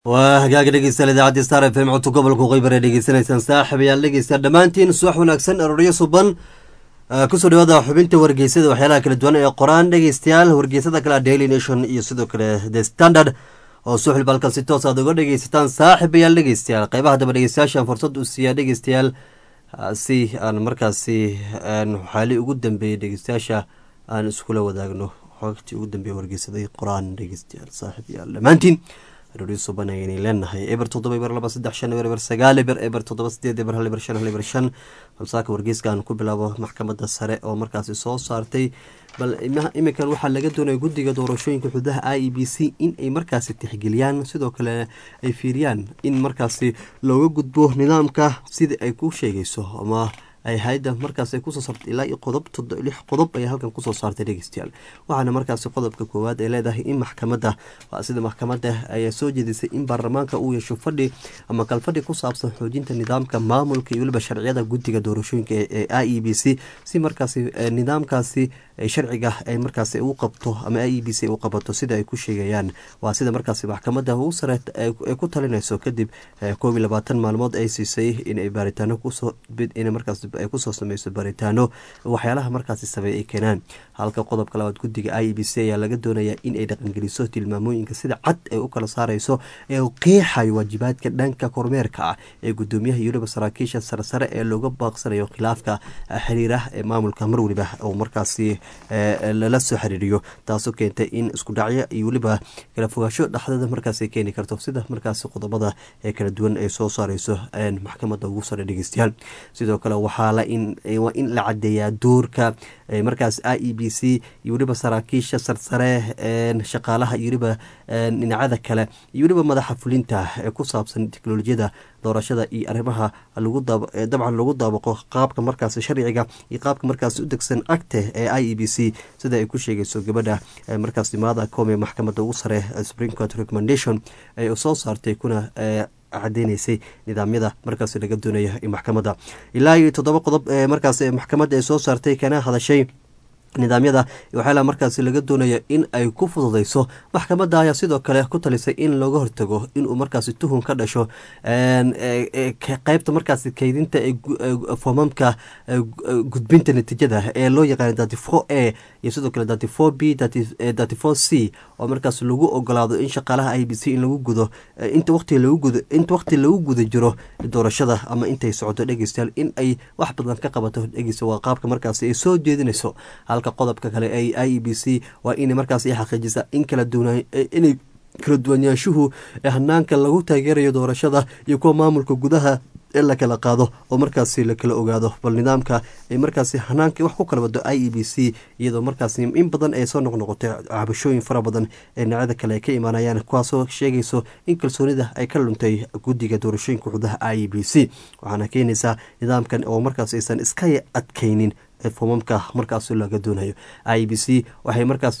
waa hagaaga dhegeystayaal idaacadda star f m codka gobolka qeybar ee dhegeysanaysaan saaxib ayaal dhegeystayaal dhammaantiin subax wanaagsan arooryo suban kusoo dhawaada xubinta wargeysada waxyaalaha kala duwan ee qoraan dhegeystayaal wargeysada kale daily nation iyo sidoo kale the standard oo suxil balkan si toos aad uga dhegeysataan saaxib ayaal dhegeystayaal qeybaha daba dhegeystayaashan fursad u siiyaa dhegeystayaal si aan markaasi xaali ugu dambeeyey dhegeystayaasha aan iskula wadaagno xogtii ugu dambeeye wargeysaday qoraan dhegeystayaal saaxib ayaal dhammaantiin arooryo suban ayayna leenahay eber toddoba eber laba saddex shan eber eber sagaal eber eber toddoba sideed eber hal eber shan hal eber shan balsaaka wargeyska aan ku bilaabo maxkamadda sare oo markaasi soo saartay bal iminkan waxaa laga doonaya guddiga doorashooyinka xududaha i e b c in ay markaasi tixgeliyaan sidoo kale ay fiiriyaan in markaasi looga gudbo nidaamka sidai ay ku sheegayso ama ay hay-adda markaas ay kusoo saartay ilaa iyo qodob lix qodob ay halkan kusoo saartay dhegeystayaal waxaana markaasi qodobka koowaad ay leedahay in maxkamadda sida maxkamadda ayaa soo jeedisay in baarlamaanka uu yeesho fadhi ama kalfadhi ku saabsan xoojinta nidaamka maamulka iyo weliba sharciyada guddiga doorashooyinka ee i e b c si markaasi nidaamkaasi sharciga ay markaasi u qabto ama i e b c u qabato sida ay ku sheegayaan waa sida markaasi maxkamadda ugu sare ay ku talinayso kadib koob iyo labaatan maalmood ay siisay inay baaritaano kusoo in markaas ay kusoo sameyso baaritaano waxyaalaha markaasi sameey ay keenaan halka qodobka labaad guddiga i e b c ayaa laga doonaya in ay dhaqangeliso tilmaamooyinka sida cad ay u kala saareyso ee u qeexayo waajibaadka dhanka kormeerka ah ee gudoomiyaha iyo weliba saraakiisha saresare ee looga baaqsanayo khilaafka xiriirah ee maamulka mar weliba oo markaasi lala soo xiriiriyo taasoo keentay in isku dhacyo iyo weliba kala fogaasho dhexdada markaas keeni karto sida markaasi qodobada ee kala duwan ay soo saareyso maxkamadda ugu sare dhegeystayaal sidoo kale waxaa waa in la cadeeyaa doorka markaas i e b c iyo weliba saraakiisha sarsare shaqaalaha iyo weliba dhinacada kale iyo weliba madaxa fulinta ee ku saabsan teknolojiyada doorashada iyo arrimaha dabcan lagu daabaqo qaabka markaas sharciga iyo qaabka markaas u degsan acte ee i e b c sida ay ku sheegayso gabadha markaas imaada koome maxkamadda ugu sare supreme court recommendation ay soo saartay kuna cadeyneysay nidaamyada markaas laga doonaya maxkamadda ilaa iyo toddoba qodob ee markaas maxkamadda ay soo saartay kana hadashay nidaamyada waxyaalaha markaasi laga doonaya in ay ku fududeyso maxkamadda ayaa sidoo kale ku talisay in looga hortago inuu markaasi tuhun ka dhasho qeybta markaasi kaydinta foomamka gudbinta natiijada ee loo yaqaana dati four a iyo sidoo kale dati four b dati four c oo markaas lagu ogolaado in shaqaalaha i b c in lagu gudo inta waqti lagu gudo inta waqti lagu guda jiro doorashada ama intay socoto dhegeystayaal in ay wax badan ka qabato dhegeysta waa qaabka markaasi ay soo jeedinayso halka qodobka kale ee i e b c waa inay markaas xaqiijisa in kala duwana inay kala duwanyaashuhu hanaanka lagu taageerayo doorashada iyo kuwa maamulka gudaha in la kala qaado oo markaasi la kala ogaado bal nidaamka ay markaasi hanaanka wax ku kala wado i e b c iyadoo markaasi in badan ay soo noqnoqotay cabashooyin fara badan ee dhinacyada kale ay ka imaanayaan kuwaasoo sheegayso in kalsoonida ay ka luntay guddiga doorashooyinka xudaha i e b c waxaana keenaysaa nidaamkan oo markaas aysan iska adkaynin foomamka markaas laga doonayo i b c waxay markaas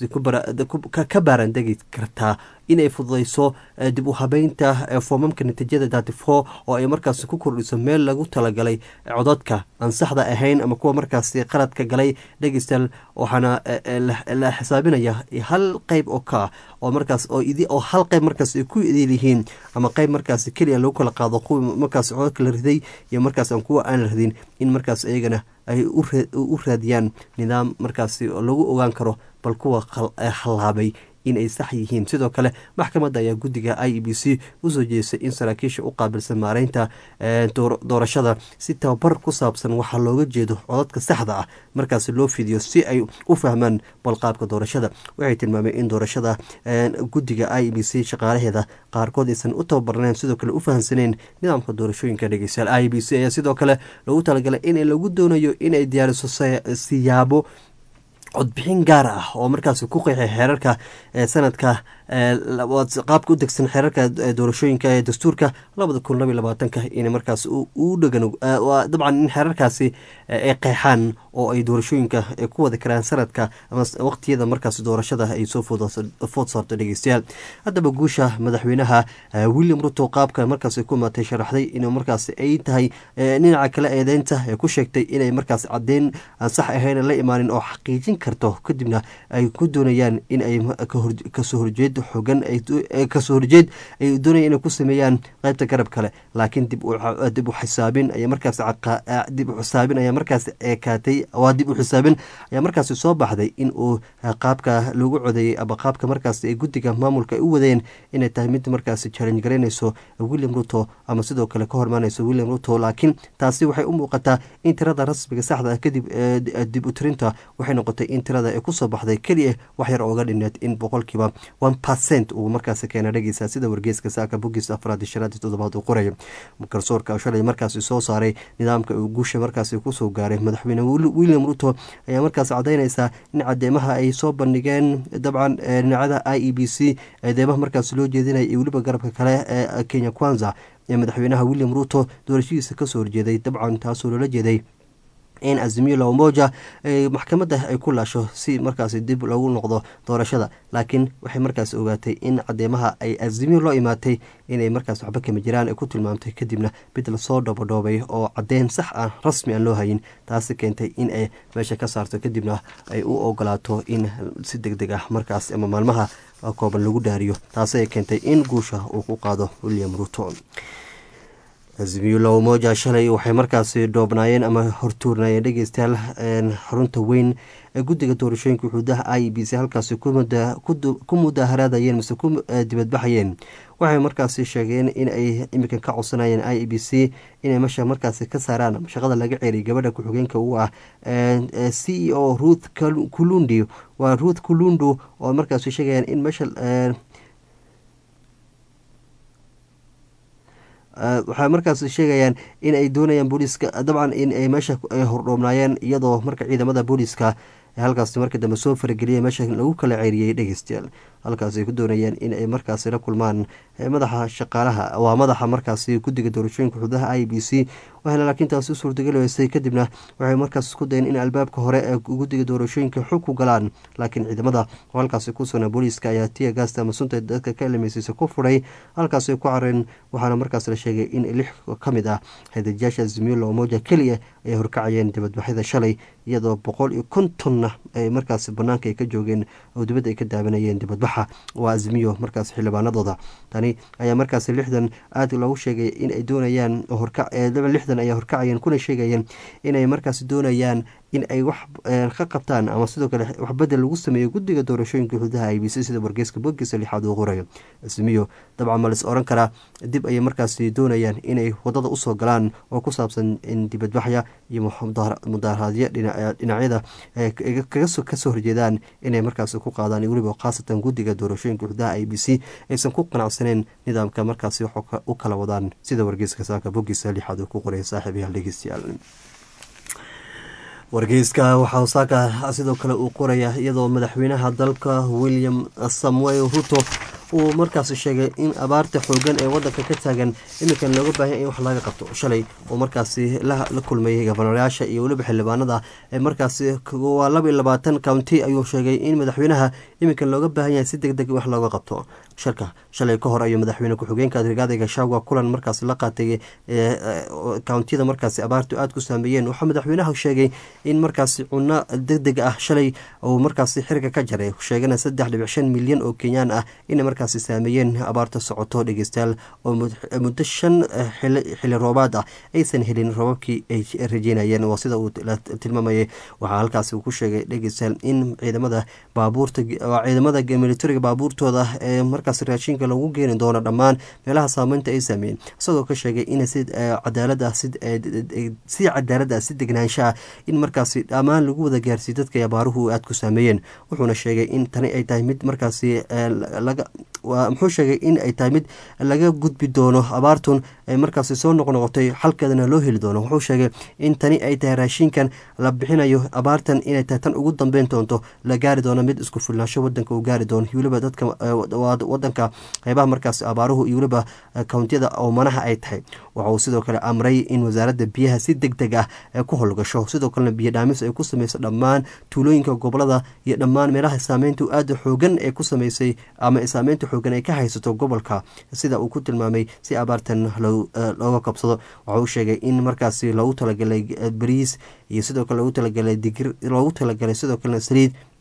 ka baarandegi kartaa inay fududeyso dib u habeynta foomamka natiijada dati four oo ay markaas ku kordhiso meel lagu talagalay codadka aan saxda ahayn ama kuwa markaas qaladka galay dhegeystayaal waxaana la xisaabinaya hal qeyb oo ka oo markaas oo hal qeyb markaas ay ku idil yihiin ama qeyb markaas keliya lagu kala qaado kuwa markaas codadka la riday iyo markaas kuwa aan la ridin in markaas iyagana ay u raadiyaan nidaam markaasi lagu ogaan karo bal kuwa hallaabay inay sax yihiin sidoo kale maxkamadda ayaa guddiga i e b c usoo jeedisay in saraakiisha u qaabilsan maareynta doorashada si tababar ku saabsan waxaa looga jeedo codadka saxda ah markaasi loo fidiyo si ay u fahmaan balqaabka doorashada waxay tilmaameen in doorashada guddiga i e b c shaqaalaheeda qaarkood aysan u tababarneen sidoo kale u fahamsaneen nidaamka doorashooyinka dhegeystayaal i e b c ayaa sidoo kale lagu talagalay in lagu doonayo inay diyaariso siyaabo codbixin gaar ah oo markaas ku qeexay xeerarka sanadka qaabka u degsan xeerarka doorashooyinka ee dastuurka labada kun labaiy labaatanka in markaas u dhegan dabcan in xeerarkaasi ay qeexaan oo ay doorashooyinka ku wada karaan sanadka ama waqtiyada markaas doorashada ay soo food saarto dhegeystayaal haddaba guusha madaxweynaha william ruto qaabka markaas ku imaatay sharaxday in markaas ay tahay dhinaca kale eedeynta ee ku sheegtay inay markaas cadeyn aan sax ahayn la imaanin oo xaqiijin karto kadibna ay ku doonayaan in ay kasoo horjeed aada u xogan kasoo horjeed ay doonaya inay ku sameeyaan qeybta garab kale laakiin dib u xisaabin aya markaas dib u xisaabin ayaa markaas ekaatay waa dib u xisaabin ayaa markaasi soo baxday in uu qaabka lagu codeeyey ama qaabka markaas ay guddiga maamulka ay u wadeen inay tahay mid markaasi challenge garaynayso william ruto ama sidoo kale ka hormaanayso william ruto laakiin taasi waxay u muuqataa in tirada rasmiga saxda ah kadib dib u tirinta waxay noqotay in tirada ay kusoo baxday keliya wax yar ooga dhineed in boqolkiiba one percent uu markaasi keena dhegeysa sida wargeeska saaka bogiis afraad shanaad toddobaad uu qorayo garsoorka shalay markaasi soo saaray nidaamka uu guusha markaasi kusoo gaaray madaxweyne william ruto ayaa markaas cadaynaysaa in cadeemaha ay soo bandhigeen dabcan dhinacada i e b c eedeemaha markaas loo jeedinaya iyo weliba garabka kale ee kenya kwanza ee madaxweynaha william ruto doorashadiisa kasoo horjeeday dabcan taasoo loola jeeday in azimiyo lamoja maxkamadda ay ku laasho si markaasi dib lagu noqdo doorashada laakiin waxay markaas ogaatay in cadeemaha ay azimiyo loo imaatay inay markaas waxba kama jiraan ay ku tilmaamtay kadibna mid lasoo dhoobadhoobay oo cadeen sax ah rasmi aan loo hayin taasi keentay in ay meesha ka saarto kadibna ay u ogolaato in si deg deg ah markaas ama maalmaha kooban lagu dhaariyo taasi ay keentay in guusha uu ku qaado william ruto azimiyula umoja shalay waxay markaasi dhoobnaayeen ama hortuurnayeen dhegeystayaal xarunta weyn ee guddiga doorashooyinka xuduudaha i b c halkaasi ku mudaaharaadayeen mise ku dibadbaxayeen waxay markaasi sheegeen in ay iminkan ka codsanayeen i b c inay mesha markaasi ka saaraan shaqada laga ceeriy gabadha ku-xigeenka u ah c e o ruth kulundi waa ruth kulundu oo markaasi sheegayaan in meesha waxay markaas sheegayaan in ay doonayaan booliiska dabcan in ay meesha ay hordhoobnaayeen iyadoo marka ciidamada booliiska halkaasi markii dambe soo farageliyay meesha lagu kala ceeriyey dhegeystayaal halkaas ay ku doonayeen in ay markaasi la kulmaan madaxa shaqaalaha waa madaxa markaasi guddiga doorashooyinka xuduudaha i b c waxayna laakiin taasi u suurtageli weysay kadibna waxay markaas isku dayeen in albaabka hore ee guddiga doorashooyinka xog ku galaan laakiin ciidamada oo halkaasi ku sugnaa booliiska ayaa tiya gaasta ama sunta dadka ka ilmeysiisa ku furay halkaasi ku careen waxaana markaas la sheegay in lix ka mid ah hadajiyaasha zimilo omoja keliya ay horkacayeen dibadbaxyada shalay iyadoo boqol iyo kontonna ay markaas banaanka ay ka joogeen oo dibadda ay ka daawanayeen dibadbaxa waa azmiyo markaas xildhibaanadooda tani ayaa markaas lixdan aada loogu sheegay in ay doonayaan lixdan ayaa horkacayeen kuna sheegayeen inay markaas doonayaan in ay wax ka qabtaan ama sidoo kale wax bedel lagu sameeyo guddiga doorashooyinka xuduudaha i b c sida wargeyska bogiisa lixaad uu qorayo ismiyo dabcan ma lis oran karaa dib ayay markaasi doonayaan inay wadada usoo galaan oo ku saabsan in dibadbaxya iyo mudaaharaadyo dhinacyada kasoo horjeedaan inay markaasi ku qaadaan weliba khaasatan guddiga doorashooyinka xuduudaha i b c aysan ku qanacsaneen nidaamka markaasi wax u kala wadaan sida wargeyska saaka bogiisa lixaad uu ku qoraya saaxiibayaal dhegeystayaal wargeyska waxaa saaka sidoo kale uu qoraya iyadoo madaxweynaha dalka william samuel ruto uu markaas sheegay in abaarta xoogan ee wadanka ka taagan iminkan looga baahanya in wax laga qabto shalay oo markaasi la kulmayay gobanayaasha iyo weliba xildhibaanada markaasi waa laba iyo labaatan county ayuu sheegay in madaxweynaha iminkan looga baahan yahay si deg deg wax looga qabto shirka shalay ka hor ayuu madaxweyne ku-xigeenka rigaada gashaawa kulan markaas la qaatay countiyada markaasi abaartu aada ku saameeyeen waxaa madaxweynaha sheegay in markaasi cuno deg deg ah shalay uu markaasi xiriga ka jaray sheegana saddex dhibic shan milyan oo kenyaan ah inay markaasi saameeyeen abaarta socoto dhegeystayaal oo muddo shan xili roobaad ah aysan helin roobabkii ay rajeynayeen waa sida uu tilmaamayay waxaa halkaasi uu ku sheegay dhegeystayaal in ciidamada baabuurta ciidamada militariga baabuurtooda ee markaas raashinka lagu geeni doono dhammaan meelaha saameynta ay saameeyeen isagoo ka sheegay in si cadaalad ah si cadaalad ah si degnaanshaah in markaasi dhammaan lagu wada gaarsiiy dadka abaaruhu aada ku saameeyeen wuxuuna sheegay in tani ay tahay mid markaasi laga muxuu sheegay in ay tahay mid laga gudbi doono abaartun ay markaasi soo noqnoqotay xalkeedana loo heli doono wuxuu sheegay in tani ay tahay raashinkan la bixinayo abaartan inay tahay tan ugu dambeyn doonto la gaari doono mid isku filnaansho wadanka uu gaari doono weliba dadka wadanka qeybaha markaas abaaruhu iyo weliba kountiyada oomanaha ay tahay waxa uu sidoo kale amray in wasaaradda biyaha si deg deg ah ay ku howlgasho sidoo kalena biyo dhaamis ay ku sameyso dhammaan tuulooyinka gobolada iyo dhammaan meelaha saameynta aada xoogan ee ku sameysay ama saameynta xoogan ay ka haysato gobolka sida uu ku tilmaamay si abaartan looga kabsado waxa uu sheegay in markaasi loogu talagalay bariis iyo sidoo kale loogu talagalay digir loogu talagalay sidoo kalena saliid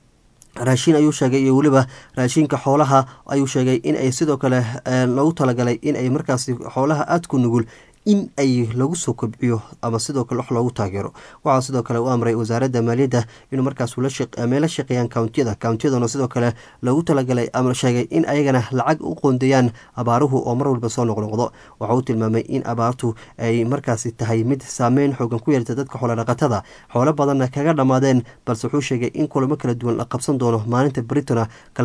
raashin ayuu sheegay iyo weliba raashinka xoolaha ayuu sheegay in ay sidoo kale lagu talagalay in ay markaasi xoolaha aada ku nugul in ay lagu soo kobciyo ama sidoo kale wax loogu taageero waxaa sidoo kale u amray wasaaradda maaliyadda inuu markaas meela shaqeeyaan kountiyada kountiyaduna sidoo kale loogu talagalay ama sheegay in ayagana lacag u qoondeeyaan abaaruhu oo mar walba soo noqnoqdo waxa uu tilmaamay in abaartu ay markaasi tahay mid saameyn xoogan ku yeelta dadka xoolodhaqatada xoolo badanna kaga dhammaadeen balse wuxuu sheegay in kulamo kala duwan la qabsan doono maalinta britona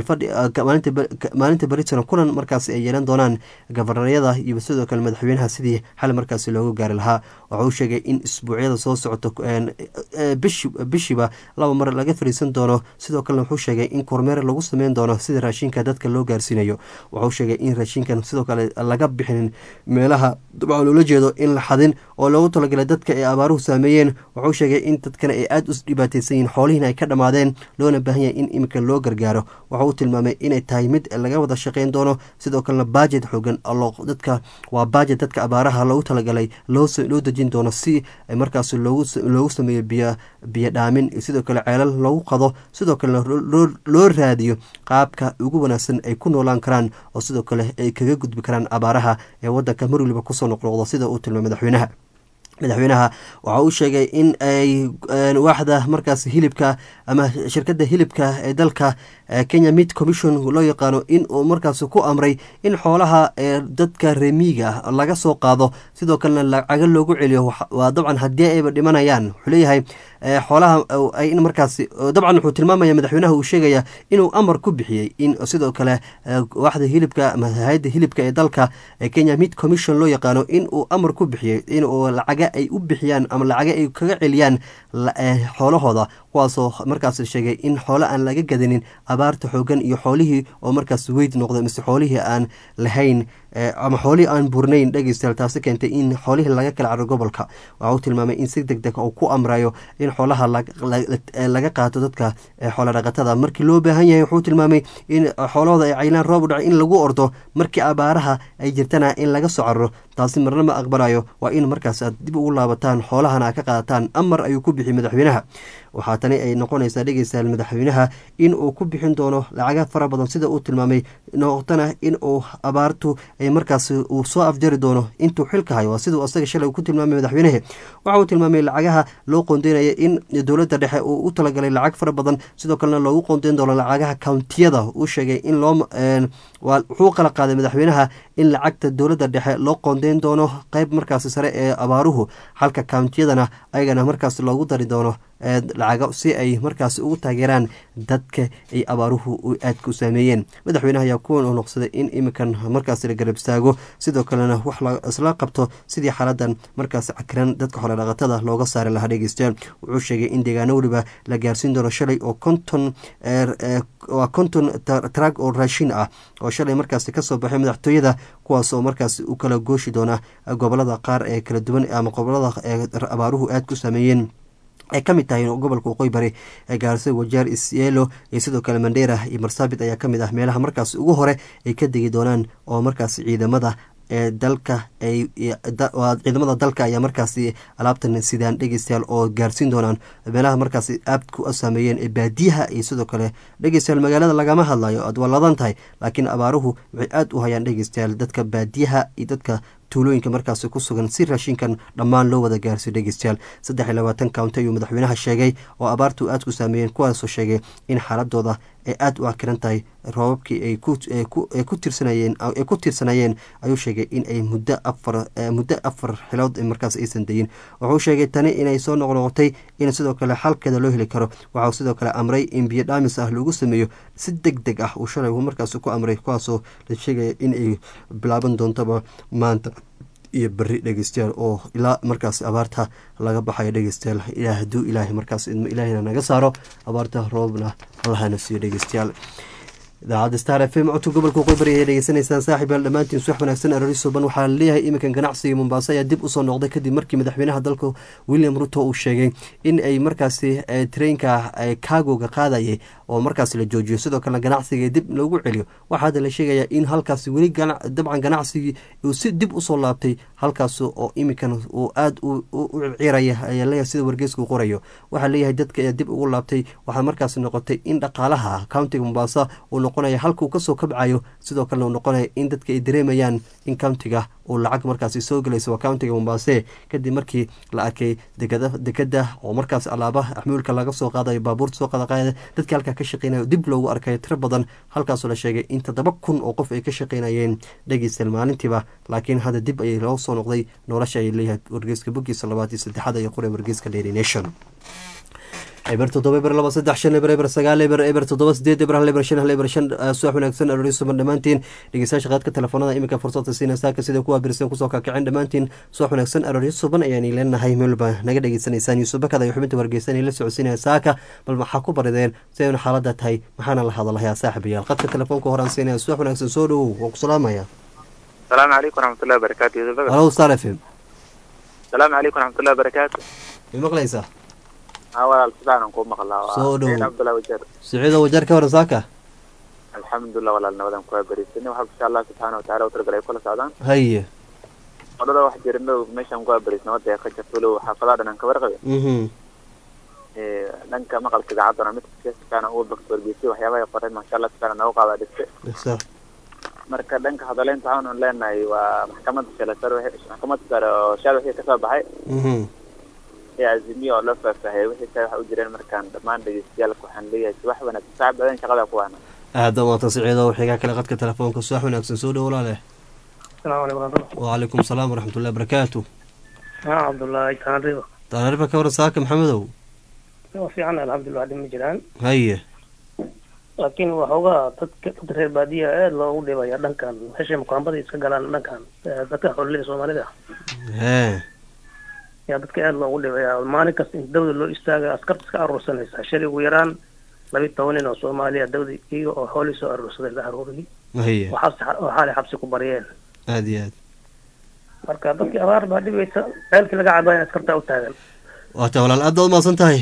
maalinta britona kulan markaasi ay yeelan doonaan gabarnayada iyo sidoo kale madaxweynaha sidii xal markaasi loogu gaari lahaa waxa uu sheegay in isbuucyada soo socoto bishiiba laba mar laga fariisan doono sidoo kalena wuxuu sheegay in kormeer lagu sameyn doono sida raashinka dadka loo gaarsiinayo waxauu sheegay in raashinkan sidoo kale laga bixinin meelaha dabcan loola jeedo in la xadin oo loogu talagalay dadka ay abaaruhu saameeyeen wuxuu sheegay in dadkana ay aada u dhibaateysan yihin xoolihiina ay ka dhammaadeen loona baahan yahay in iminka loo gargaaro waxa uu tilmaamay inay tahay mid laga wada shaqeyn doono sidoo kalena bajet xoogan dadka waa bajet dadka abaaraha loogu talagalay loo dejin doono si markaas loogu sameeyo biyo dhaamin sidoo kale ceelal loogu qado sidoo kalena loo raadiyo qaabka ugu wanaagsan ay ku noolaan karaan oo sidoo kale ay kaga gudbi karaan abaaraha ee wadanka mar waliba kusoo noqnoqdo sida uu tilmaamay madaxweynaha madaxweynaha waxa uu sheegay in ay waaxda markaas hilibka ama shirkadda hilibka ee dalka kenya meat commission loo yaqaano in uu markaas ku amray in xoolaha dadka remiiga laga soo qaado sidoo kalena lacaga loogu celiyo waa dabcan haddii ayba dhimanayaan wuxuu leeyahay xoolaha in markaas dabcan wuxuu tilmaamaya madaxweynaha uu sheegaya inuu amar ku bixiyey in sidoo kale waaxda hilibka ama hay-adda hilibka ee dalka kenya meat commission loo yaqaano in uu amar ku bixiyey inuu lacaga ay u bixiyaan ama lacaga ay kaga celiyaan xoolahooda kuwaasoo markaas sheegay in xoolo aan laga gadanin abaarta xoogan iyo xoolihii oo markaas weyd noqday mise xoolihii aan lahayn ama xoolihii aan burnayn dhegeystayaal taasi keentay in xoolihii laga kala caro gobolka waxa uu tilmaamay in si deg deg uu ku amrayo in xoolaha laga qaato dadka xoolodhaqatada markii loo baahan yahay wuxuu tilmaamay in xoolahooda ay caylaan roob u dhacay in lagu ordo markii abaaraha ay jirtana in laga soo cararo taasi marna ma aqbalayo waa in markaas aad dib ugu laabataan xoolahana aad ka qaadataan amar ayuu ku bixiyay madaxweynaha waxaa tani ay noqonaysaa dhegeystayaal madaxweynaha in uu ku bixin doono lacaga fara badan sida uu tilmaamay noqotana in uu abaartu ay markaas uu soo afjari doono intuu xilka hayo waa siduu asaga shalay ku tilmaamay madaxweynehe waxa uu tilmaamay lacagaha loo qoondeynaya in dowladda dhexe uu u talagalay lacag fara badan sidoo kalena loogu qoondeyn doono lacagaha kountiyada uu sheegay in loo wuxuu qala qaaday madaxweynaha in lacagta dowladda dhexe loo qoondeyn doono qeyb markaas sare ee abaaruhu halka kountiyadana ayagana markaas loogu dari doono lacago si ay markaas ugu taageeraan dadka ay abaaruhu aadka u saameeyeen madaxweynaha ayaa kuwan uu noqsaday in iminkan markaas la garab istaago sidoo kalena wax isla qabto sidii xaaladan markaas cakiran dadka xoolodhaqatada looga saari lahaa dhegeystayaal wuxuu sheegay in deegaano weliba la gaarsiin doono shalay oo konton waa konton trag oo raashin ah oo shalay markaas kasoo baxay madaxtooyada kuwaas oo markaas u kala gooshi doona gobolada qaar ee kala duwan ama gobolada abaaruhu aadka u saameeyeen ay ka mid tahay gobolka waqooyi bari ee gaarisa wajaar isyeelo iyo sidoo kale mandheera iyo marsaabit ayaa ka mid ah meelaha markaas ugu hore ay ka degi doonaan oo markaas ciidamada ee dalka ay ciidamada dalka ayaa markaasi alaabtan sidaan dhegeystayaal oo gaarsiin doonaan meelaha markaasi aadku u saameeyeen ee baadiyaha iyo sidoo kale dhegeystayaal magaalada lagama hadlayo aad walladan tahay laakiin abaaruhu waxay aada u hayaan dhegeystayaal dadka baadiyaha iyo dadka tuulooyinka markaasi ku sugan si raashinkan dhammaan loo wada gaarsiyo dhegeystayaal saddex iyo labaatan county ayuu madaxweynaha sheegay oo abaartu aad ku saameeyeen kuwaasoo sheegay in xaaladooda ay aada u akiran tahay roobabkii ay ku tirsanayeen ay ku tiirsanayeen ayuu sheegay in ay muddo afar muddo afar xilood markaas aysan dayin wuxuu sheegay tani inay soo noqnoqotay in sidoo kale xalkeeda loo heli karo waxau sidoo kale amray in biyo dhaamis ah lagu sameeyo si deg deg ah uu shalay markaas ku amray kuwaasoo la sheegaya in ay bilaaban doontaba maanta iyo beri dhegeystayaal oo ilaa markaas abaarta laga baxayo dhegeystayaal ilaa hadduu ilaahay markaas idmo ilaahayna naga saaro abaarta roobna allahana siiyo dhegeystayaal idaacadda star f m codka gobolka qoybari ayay dhegeysanaysaan saaxiib yaal dhammaantiin subax wanaagsan arori suban waxaa laleeyahay iminkan ganacsiga mombaaso ayaa dib usoo noqday kadib markii madaxweynaha dalka william ruto uu sheegay in ay markaasi treinka kaagoga qaadayay oo markaasi la joojiyo sidoo kalena ganacsiga dib loogu celiyo waxaa hadda la sheegayaa in halkaasi weli dabcan ganacsigii uu si dib usoo laabtay halkaas oo iminkan uu aada u ciraya ayaa leeyahay sida wargeeska uu qorayo waxaa leeyahay dadka ayaa dib ugu laabtay waxaa markaasi noqotay in dhaqaalaha countiga mombasa uu noqonaya halka uu kasoo kabcayo sidoo kalena uu noqonaya in dadka ay dareemayaan in countiga uu lacag markaasi soo gelayso waa countiga mombase kadib markii la arkay dekada oo markaas alaaba axmuulka laga soo qaadayo baabuurta soo qaada qaada dadka halkaa ka shaqeynaya dib loogu arkayo tiro badan halkaasoo la sheegay in toddoba kun oo qof ay ka shaqeynayeen dhegeystayaal maalintiiba laakiin hadda dib ayay loo soo noqday nolosha ay leeyahay wargeyska bogiisa labaad iyo saddexaad ayo qore wargeyska daily nation eber toddoba eber laba saddex shan eber eber sagaal eber eber toddoba sideed eber hal eber shan hal eber shan subax wanaagsan aroorisuban dhammaantiin dhegeystayaasha qaadka telefoonada iminka fursadta siina saaka sida kuwa birsan kusoo kakicin dhammaantiin subax wanaagsan arooryo suban ayaan leenahay meelba naga dhegeysanaysaan yuusuf bakad ayo xubinta wargeysan la socodsiinaya saaka bal maxaa ku barideen si aynu xaalada tahay maxaana la hadalhayaa saaxibayaal qadka telefoonka horaan siinaya subax wanaagsan soo dhowow waan ku salaamaya السلام عليكم ورحمة الله وبركاته يوسف بكر halow star f m السلام عليكم ورحمة الله وبركاته ma maqlaysaa ها ولا السبعة نقوم مخلا Soo dhow. عبد الله وجر siciido wajar ka waran saaka الحمد لله ولا النبض كوي بريسني وحب إن شاء الله سبحانه وتعالى وترجع كل سعدان haye wadada wax jirno meeshan ku barisna wada ka jirto loo xaafadaha dhanaan ka warqabay mhm ee dhanka maqalka idaacadana mid kaana uu bakto wargeysay waxyaabaha ay qoreen masha Allah subhanahu noogu qaada dhiste sax marka dhanka hadaleynta waxaan leenahay waa maxkamadda sare sare wixii- maxkamadda sare oo shaad wixii kasoo baxay mhm ee azimiyo oo la faahfaahiyay wixii kale waxa u jireen markaan dhammaan dhegeystayaal waxaan leeyahay si wax wanaagsan saac badan shaqada ku waana aada maanta siciido xigaa kale qadka telefoonka subax wanaagsan soo dhow walaale السلام عليكم ورحمة الله وعليكم السلام ورحمة الله وبركاته ها عبد الله كان رضا taariifa ka waran saaka maxamedow وفي عنا الحمد لله دم جيران haye laakiin waxoogaa dadka dad reer baadiya aad loogu dhibaya dhankan meeshay mukaambada iska galaan dhankan eh, dadka xoololida soomaalida hee yaa dadka aad loogu dhibaya maalin kasta in dawda loo istaaga askarta iska aruursanaysa shalay ugu yaraan labi toban nin oo soomaaliya dawda iyaga oo xoolii soo aruursaday la aruuriyay haye oo xabsi oo xaalay xabsi ku baryeen aada iyo aad marka dadkii abaar baa dhibaysa ceelkii laga cabaya askartaa u taagan waata walaal aad baad umahadsan tahay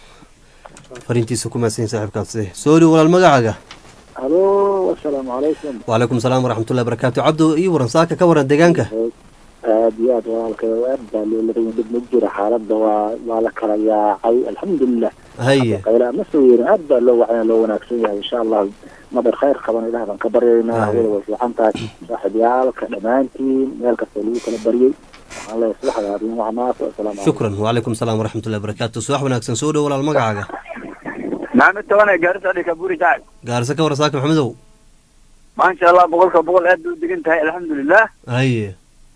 fariintiisa ku mahadsan saaxiibkaasi soo dhow walaal magacaaga halo asalaamu calaykum وعليكم السلام ورحمة الله وبركاته عبدو ii waran saaka ka waran deegaanka aad iyo aad walaalkay aad baa loo ladan dhib ma jiro xaaladda waa waa la kala yaacay alxamdulilah haye qayla ma soo yeerin aad baa loo wacaya loo wanaagsan yahay insha allah madar khayr qaban ilaah baan ka baryaynaa Amiin. hawada way fiican tahay saaxiibyaalka dhammaantiin meel kasta lagu kala baryay waxaan leeyahay subaxda adin wacnaato asalaamu calaykum shukran وعليكم السلام ورحمة الله وبركاته subax wanaagsan soo dhow walaal magacaaga maxamed tobanee gaarisa dhika buri jacayl gaarisa ka waran saaka maxamedow maasha allah boqolka boqol aad bay u degan tahay alxamdulilah haye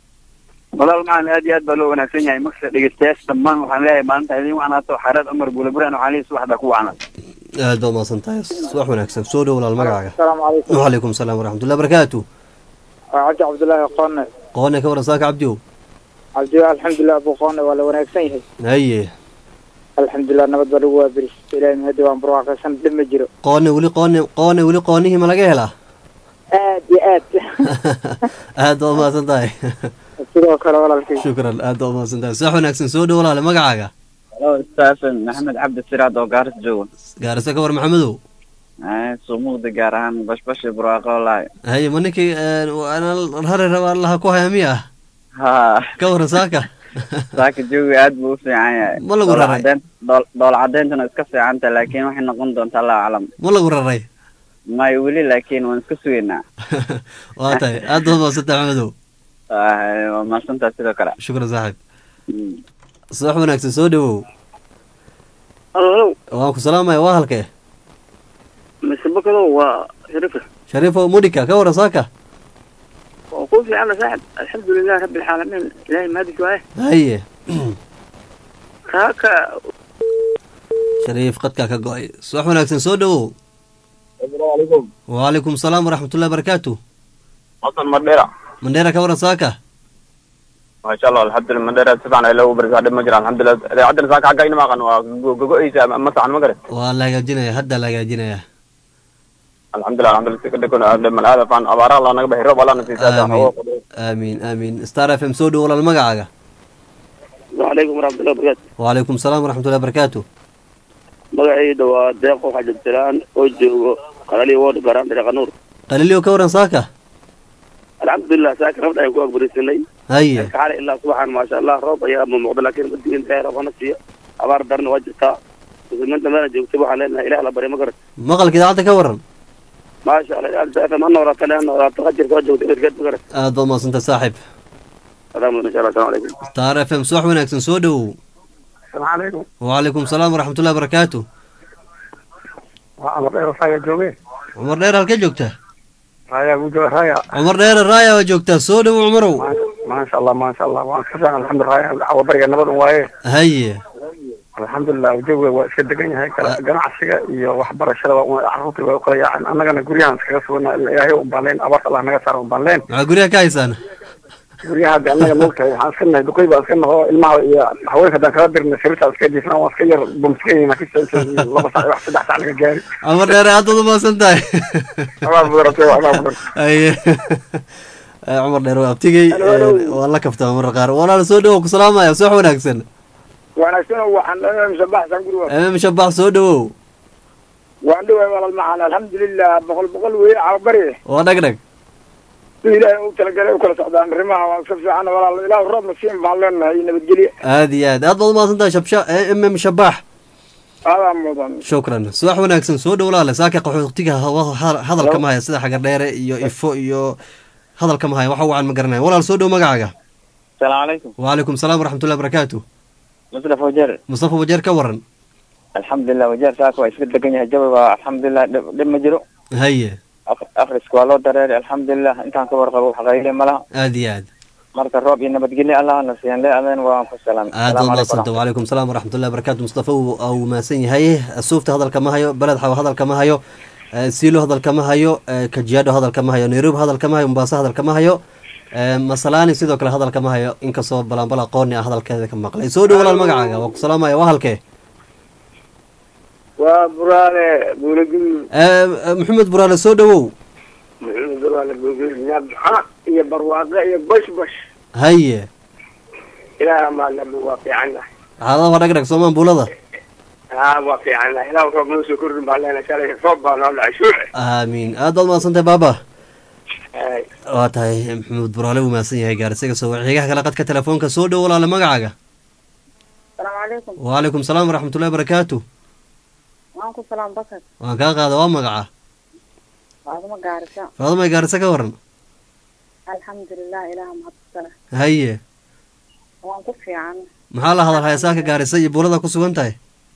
walaal macaan aad iyo aad baa loo wanaagsan yahay markasta dhegeystayaasha dhammaan waxaan leeyahay maalinta idin wacnaato xareed cumar buulaburaan waxaan leeyahay subaxda ku wacnaa aad baad umahadsan tahay subax wanaagsan soo dhow walaal magacaaga asalaamu calaykum وعليكم السلام ورحمة الله وبركاته cabdi cabdullaahi qoone qoone ka waran saaka cabdiow cabdi alxamdulilah abu qoone waa la wanaagsan yahay haye alxamdulilah nabad baa lagu waabiris ilaahay mahadi waan barwaaqaysan dhib ma jiro qoone weli qoone qoone weli qoonihii ma laga helaa aad iyo aad aad baad umahadsan tahay sidoo kale walaalkay shukran aad baad umahadsan tahay subax wanaagsan soo dhow walaale magacaaga halo staafen maxamed cabdi siraad oo gaaris jooga gaarisa ka war maxamedow sumuuqda gaar ahaan bashbashi burwaaqo walahi haye ma ninkii rari rabaa allaha ku haya miya ha ka waran saaka saaka joogi aad buu u fiican yahay Ma lagu Dhool raray? cadeen- dhool- dhool cadeyntuna iska fiican tahay laakiin waxay noqon doontaa allahu aclam ma lagu raray may weli laakiin waan iska sugaynaa waa tahay aad baad umahadsan tahay maxamedow Ah, waa mahadsantaha sidoo kale shukran saaxiib Mm. subax wanaagsan soo dhowow halo waan ku salaamaya waa halkee mise bakado waa sharifa shariifo mudhika ka waran saaka waa ku fiican saaxib alxamdulilah rabbi alcaalamiin ilaahay mahadis waaye haye kaaka shariif qadkaa ka go-ay subax wanaagsan soo dhowow asalaamu calaykum وعليكم السلام ورحمة الله وبركاته xasan madheera mandheera ka waran saaka maasha allah alxamdulilah madheera si fiican ay loogu barisaa dhib ma jira alxamdulilah idaacaddan saaka xagga inama aqan waa gogo-eysa ma saxan ma garan waa la hagaajinaya hadda la hagaajinaya alxamdulilah alxamdulilah si kadhikon dhiman aada faan abaara allah naga baxi roob allah na siisaa amiin amiin amiin star f m soo dhow walaal magacaaga wacalaykum waraxmatullahi wabarakaatu وعليكم السلام ورحمة الله وبركاته magacayda waa deeqo xajabtiraan oo joogo qalali wood garaan dhinaca nuur qalilio ka waran saaka alxamdulilah saaka rabda ayaan ku agbarisanay haye xaala ilaa subaxan maasha allah roob ayaa ma muuqda laakiin madiin dheer hana siiyo abaar darna waa jirtaa muslimiinta meela joogta waxaan leenahay ilah la barya ma garan maqalka idaacadda ka waran maasha allah ilaa fm ha noolaato le ha noolaato qajir soo joogta ergeed ma garan aad baad mahadsantay saaxiib salaam mudan insha allah asalamu calaykum star f m subax wanaagsan soo dhowow asalaamu calaykum wacalaykum salaam waraxmatullahi barakaatu waa amar dheer raya jooge cumar dheer halkee joogtaa raya gu jooga raya cumar dheere raaya waa joogtaa soo dhowow cumarow maasha allah maasha allah waan ka fiican alxamdulilah cawa bariga nabad un waaye haye alxamdulilah jawiga waa iska degan yahay kala ganacsiga iyo waxbarashada waa caruurtii waa ukala yaaceen annagana guryahan iskaga sugana ilaahay un baan leen abaarta allah naga saara un baan leen maxaa guryaha ka haysaan guryaha hadda annaga moogtahay waxaan iska nahay duqey baan iska naho ilmaha iyo haweenka haddaan kala dirna sariirtaa iska jiifna waan iska yar bumskayna laba sac wax saddex sac laga gaari cumar dheere aad baad umahadsan tahay abaa buuratay abaa buuratay haye cumar dheere waa abtigey waa la kaftaa marra qaar walaal soo dhowow ku salaamaya subax wanaagsan wanaagsan waxaan dhanaa musabaxsan guriga emem shabax soo dhowow waan dhaway walaal macaan alxamdulilah boqol boqol weye cababari waa dhag dhag si ilaahay u talagalay u kala socdaan arrimaha waa iska fiican walaal ilaah roob nasiin baan leenahay nabadgelye aad iyo aad aad baad umahadsan tahay shabsha emem shabax aadaa mudan shukran subax wanaagsan soo dhow laale saaka qaxootiga hadalka ma haya sida xagar dheere iyo ifo iyo hadalka ma haya waxa wacan ma garanaya walaal soo dhow magacaaga asalaamu calaykum wacalaykum salaam waraxmatullahi barakaatu mustafa wajeer mustafa wajeer ka waran alxamdulilah wajeer saaka waa iska degan yahay jawiga alxamdulilah dhib dhib ma jiro haye akriska waa loo dareeray alxamdulilah intaan ka warqabo xaqayle ma laha aad iyo aad marka roob iyo nabadgelye allah na siiyan le adan waan ku salaamay aad baad mahadsanta wacalaykum salaam waraxmatullahi barakaatu mustafa uu mahadsan yahay suufta hadalka ma hayo beled xawa hadalka ma hayo siilo hadalka ma hayo kajiado hadalka ma hayo nairobi hadalka ma hayo mombaaso hadalka ma hayo masalaani sidoo kale hadalka ma hayo inkastoo balanbal aqooni ah hadalkeeda ka maqlay soo dhow walaal magacaaga waa ku salaamaya waa halkee waa buraale buulagil maxamed buraale soo dhowow maxamed buraale buulagil nabxa iyo barwaaqe iyo bash bash haye ilaah maanabu waa fiicannahay xaalada waa dhag dhag soomaan buulada haa waa fiicannahay ilaah roob noo soo kordhin baan leenahay shalay roob baa noo dhacay shuuce aamiin aad baad mahadsantahay baaba waa tahay maxamed buraale uu mahadsan yahay gaarisiga soo xigaha kale qadka telefoonka soo dhow walaale magacaaga asalaamu calaykum wacalaykum salaam waraxmatullahi barakaatu waan ku salaam bakar waan kaa qaada waa magaca faaduma gaarisa faadumay gaarisa ka waran alxamdulilah ilaah mahadsanah haye waan ku fiican maxaa la hadal hayasaaka gaarisa iyo buulada ku sugan tahay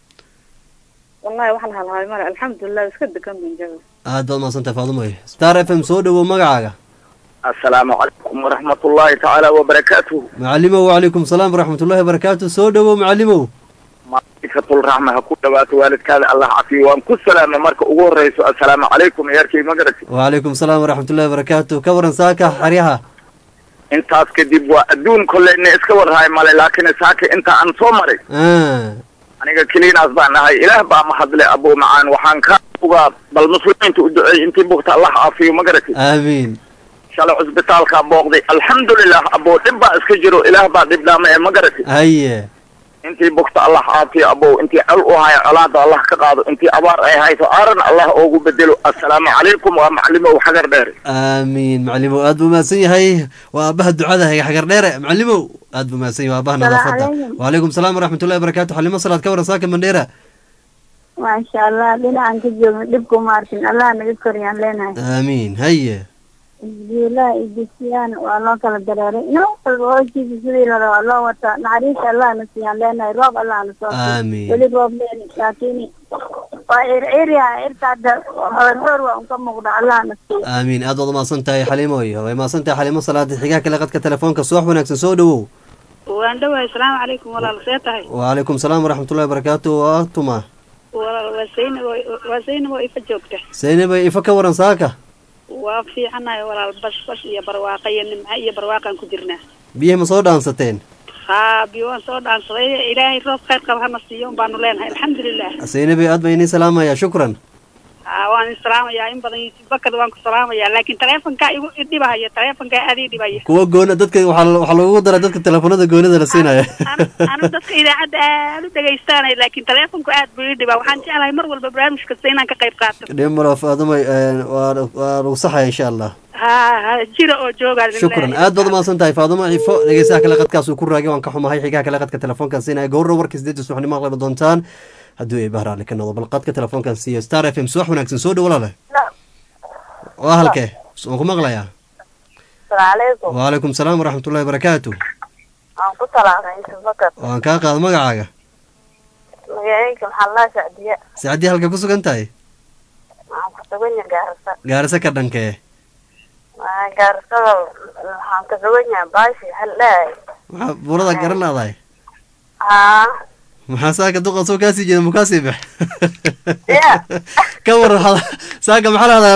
wallahi wax la halhaay male alxamdulilah iska degan bin jawi aad baad mahadsantahay faadumay star f m soo dhowow magacaaga asalaamu calaykum waraxmatullaahi tacaala wabarakaatuh macalimow wacalaykum salaam waraxmatullahi wabarakaatu soo dhowow macalimow maaikatul raxma ha ku dhawaato waalidkaada allah cafiyo waan ku salaamay marka ugu horreyso assalaamu calaykum eerkay ma garati wacalaykum salaam waraxmatullahi wabarakaatu ka waran saaka xaryaha intaas kadib waa adduun kolleyna iska warhaay male laakiin saaka inta aan soo maray aniga keliinaas baan ahay ilaah baa mahadle abuu macaan waxaan ka ugaa bal muslimiinta u duceey intii bugta allah caafiyo ma garati aamiin shalay cusbitaalkaa booqday alxamdulilah abuu dhib baa iska jiro ilaah baa dhib dhaama ee ma garati haye intii bugta allah caafiyo abow intii col u hayo colaada allah ka qaado intii abaar ay hayso aaran allah oogu bedelo assalaamu calaykum waa macalimow xagar dheere aamiin macalimow aad buu mahadsan yahay waa aabaha ducada haga xagar dheere macalimow aad buu mahadsan yahay waa aabaha nadaafada wacalaykum salaam waraxmatullahi wabarakaatu xalimo salaad ka waran saaka mandheera maasha allah dhinacan ka joogno dhibku maartin allah naga koriyaan leenahay aamiin haye isbiilaha iyo dugsiyaan waa loo kala dareeray nin walba hoostiisa sidii la rabaa loo wataa naxariista allah na siiyaan leenahay roob allah na soo Amiin. weli roob leeni laakiin waa circirya cirta hadda horhor waa unka muuqda allah na siiyo aamiin aad waad umahadsan tahay xalimoy way mahadsan tahay xalimo salaada xigaha kale qadka telefoonka subax wanaagsan soo dhowow waan dhawahay asalaamu calaykum walaal see tahay wacalaykum salaam waraxmatullahi wabarakaatu waa tuma walaal waa saynab waa saynab oo ifa joogta saynabay ifa ka waran saaka waa fiicanahay walaal bash bash iyo barwaaqa iyo nimco iyo barwaaqaan ku jirnaa biyaha ma soo dhaansateen haa biyo waan soo dhaansaday ilaahay roob khayr qaba hana siiyo un baanu leenahay alxamdulilah saynabay aad baa inii salaamaya shukran Ah, waan isalaamayaa in badan yusuf bakad waan ku salaamayaa laakiin taleefonkaa igu idhibahaya taleefonkaa aad ii dhibaya kuwa goona dadka waxaa la- waxaa lagu dara dadka telefoonada goonida la siinaya anu dadka idaacadda aad u dhegaystaanay laakiin taleefonku aad buu ii dhibaa waxaan jeclahay mar walba barnaamij kasta inaan ka qayb qaato dhimaro faadumay waa waa lagu saxaya insha allah ha ha jira oo joogaa shukran aad baad umahadsan tahay faaduma cifo dhegeystaha kale qadkaas uu ku raagay waan ka xumahay xigaha kale qadka telefoonkan siinaya gowra warka sideedda subaxnimo aqlaba doontaan hadduu ay bahraali ka noqdo bal qadka telefoonkan siiyo star f m subax wanaagsan soo dhow walaale waa halkee waan ku maqlayaa salaalaykum waalaikum salaam waraxmatullahi wabarakaatu waan ku talaaqay yusuf bakar waan kaa qaada magacaaga magacayga maxaa laa sacdiya sacdii halka ku sugan tahay waxaan ku suganya gaarisa gaarisa ka dhankee Waa gaarisada waxaan ka suganya baashi haldhaay maxaa buurada garan laadahay haa maxaa saaka duqa soo kaasii jeeda mukaasii bax ya ka war waxaad saaka maxaa lahdaa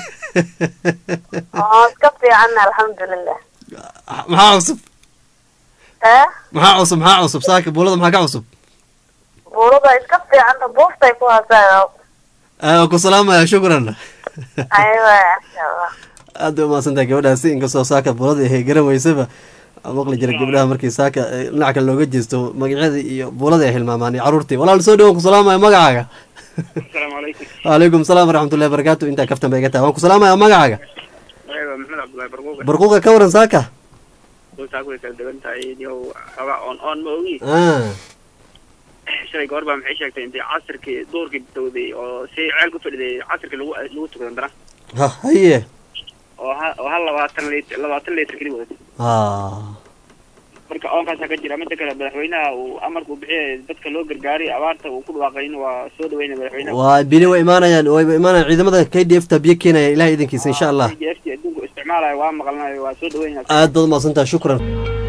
oo iska fiicanna alxamdulilah maxaa cusub ee maxaa cusub maxaa cusub saaka buulada maxaa ka cusub buurada iska fiicanta buuftay ku hasaayo Ah, ku salaamaya shukran aywa insha allah aad bay umahadsantahay gabadhaasi inkastoo saaka buulada ay garan weysaba aan maqli jira gabdhaha markii saaka eh, dhinac kale looga jeesto magacyadii iyo buuladii ay hilmaamaan iyo caruurtii walaal soo dhawaan ku salaamaya magacaaga asalaamu calaykum waalaikum salaam waraxmatullahi wabarakaatu intaa kaftan bay iga tahay waan ku salaamaya magacaaga magaciga waa maxamed cabdullahi barquuqa barquuqa ka waran saaka dultaag way kala duwan tahay yow xoogaa oon oon ma ogi Ah, shalay goor baa maxay sheegtay intay casirkii duurkii dawday oo si ceel ku fadhiday casirkii lagu lagu tukado dara ha haye oo ha oo hal labaatan liitr labaatan liitr keli wadatay Ah, marka oonkaasaa ka jira midda kale madaxweynaha uu amarka uu bixiyay dadka loo gargaaray abaarta uu ku dhawaaqay in waa soo dhaweynaya madaxweynaha waa bili way imaanayaan way imaanayaan ciidamada k d f ta biyo keenaya ilaah idinkiisa insha allah ft adduunku isticmaalayo waa maqlanayo waa soo dhaweynaya aad baad umahadsantahay shukran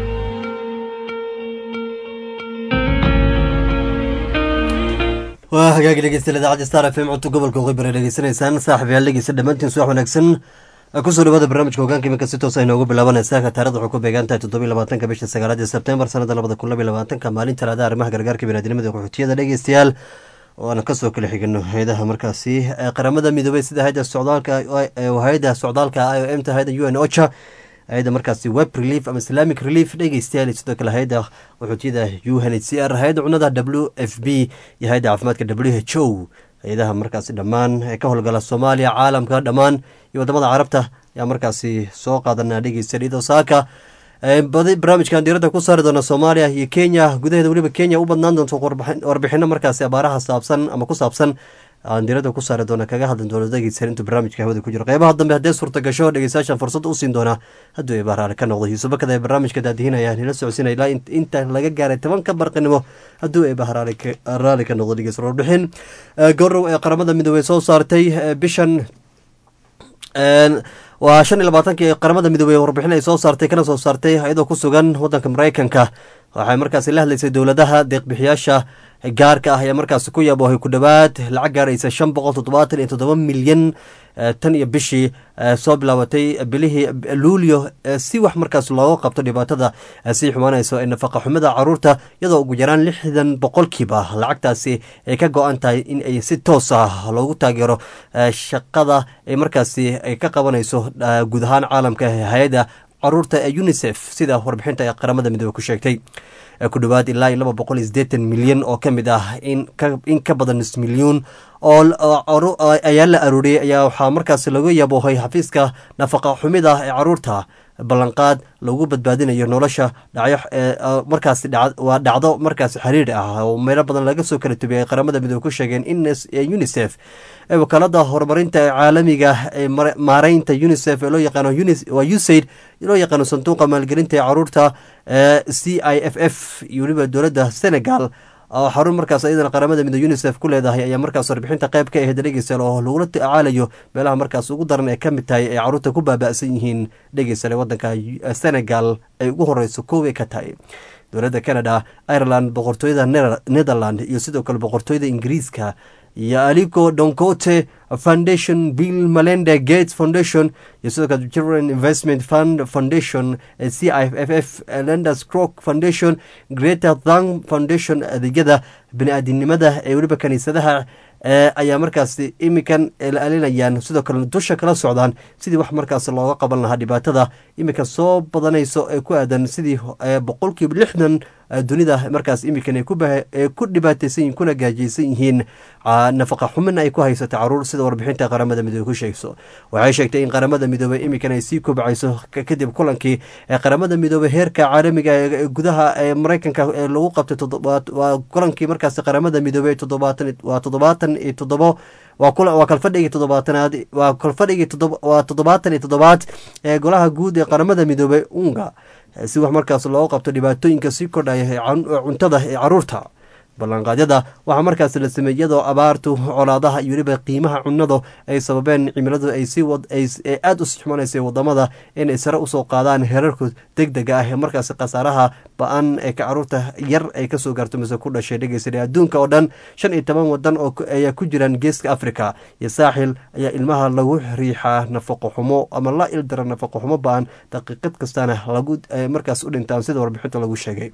waa hagaagi dhegeystayaal idaacadda star f m codka gobolka waqooyi bari dhegeysanaysaan saaxib yaal dhegeysta dhammaantiin subax wanaagsan kusoo dhawaada barnaamijka hogaanka iminka si toos ay noogu bilaabanaysaa taarikhda waxay ku beegan tahay toddobiyi labaatanka bisha sagaalaad ee sebtembar sanada labada kun labiyi labaatanka maalin talaada arrimaha gargaarka biniadamada qaxootiyada dhegeystayaal oo aan kasoo kala xigano hay-adaha markaasi ee qaramada midoobay sida hay-ada socdaalka hay-ada socdaalka i o m ta hay-ada u n ocha hay-ada markaasi web relief ama islamic relief dhegeystayaal iyo sidoo kale hay-ada qaxootiyada u n h c r hay-ada cunada w f b iyo hay-ada caafimaadka w h o hay-adaha markaasi dhammaan ee ka howlgala soomaaliya caalamka dhammaan iyo wadamada carabta ayaa markaasi soo qaadanaa dhegeysta iyadoo saaka badi barnaamijkan diiradda ku saari doona soomaaliya iyo kenya gudaheeda weliba kenya u badnaan doonto warbixino markaasi abaaraha saabsan ama ku saabsan aan diiradda ku saari doona kaga hadli doono dhegeysan intuu barnaamijka hawada ku jiro qeybaha dambe haddee suurta gasho dhegeystayaashan fursad u siin doona hadduu ay bahraale ka noqdo yuusubakada ee barnaamijka daadihinaya nila socodsiinaya ilaa inta laga gaaray tobanka barqinimo hadduu ay bahraale raali ka noqdo dhegeysan warbixin gorow ee qaramada midoobey soo saartay bishan waa shan iyo labaatankii qaramada midoobey warbixin ay soo saartay kana soo saartay iyadoo ku sugan wadanka mareykanka waxay markaasi la hadlaysay dowladaha deeqbixiyaasha gaarka ah ayaa markaasi ku yaboohay ku dhowaad lacag gaaraysa shan boqol toddobaatan iyo toddoba milyan tan iyo bishii soo bilaabatay bilihii luulyo si wax markaas looga qabto dhibaatada sii xumaanayso ee nafaqa xumida caruurta iyadoo ugu yaraan lixdan boqolkiiba lacagtaasi ay ka go-an tahay in ay si toos ah loogu taageero shaqada ay markaasi ay ka qabanayso guud ahaan caalamka hay-adda caruurta ee unisef sida warbixinta ee qaramada midoobe ku sheegtay ku dhowaad ilaa iyo laba boqol iyo sideetan milyan oo ka mid ah in ka badan nus milyuun oo ayaa la arooriyey ayaa waxaa markaasi laga yaboohay xafiiska nafaqa xumida ee caruurta ballanqaad lagu badbaadinayo nolosha dhacyo markaasi waa dhacdo markaasi xiriir ah oo meelo badan laga soo kala tubiyay qaramada midoobe ku sheegeen in unisef ee wakaalada horumarinta caalamiga ee maareynta unisef ee loo yaqaano waa usaid loo yaqaano sanduuqa maalgelinta ee caruurta c i f f iyo weliba dowladda senegal oo xarun markaas iyadana qaramada midoobe unisef ku leedahay ayaa markaas warbixinta qayb ka ahayd dhegeystayaal oo lagula tacaalayo meelaha markaas ugu daran ee ka mid tahay ay caruurta ku baaba'san yihiin dhegeystayaal waddanka senegal ay ugu horeyso kooway ka tahay dowladda canada ireland boqortooyada netherland iyo sidoo kale boqortooyada ingiriiska iyo alico doncote foundation bill malende gates foundation iyo sidoo kale children investment fund foundation c i f f lenders crock foundation greater thang foundation adeegyada bini-aadinimada ee weliba kaniisadaha ayaa markaasi iminkan ilaalinayaan sidoo kale dusha kala socdaan sidii wax markaas looga qaban lahaa dhibaatada iminka soo badanayso ee ku aadan sidii boqolkiiba lixdan dunida markaas iminkan ay ku dhibaataysan yihin kuna gaajaysan yihiin nafaqa xumin ay ku haysata caruur sida warbixinta qaramada midoobe ku sheegso waxay sheegtay in qaramada midoobey iminkan ay sii kobcayso kadib kulankii ee qaramada midoobey heerka caalamiga ee gudaha ee mareykanka ee lagu qabtay waa kulankii markaas qaramada midoobey toddobaatan waa toddobaatan iyo toddobo waa kalfadhigii toddobaatanaad waa kalfadhigii waa toddobaatan iyo toddobaad ee golaha guud ee qaramada midoobey unga si wax markaas looga qabto dhibaatooyinka sii kordhaya ee cuntada ee caruurta ballanqaadyada waxaa markaas la sameeyey iyadoo abaartu colaadaha iyo weliba qiimaha cunadu ay sababeen cimiladu ay si aada u sixmanaysay wadamada inay sare usoo qaadaan herarku deg dega ah ee markaas khasaaraha ba-an ee ka caruurta yar ay kasoo gaarto mise ku dhashay dhegeysa adduunka oo dhan shan iyo toban wadan oo ayaa ku jiraan geeska africa iyo saaxil ayaa ilmaha lagu riixaa nafaqo xumo ama la ildara nafaqo xumo ba-an daqiiqad kastana lagu markaas u dhintaan sida warbixinta lagu sheegay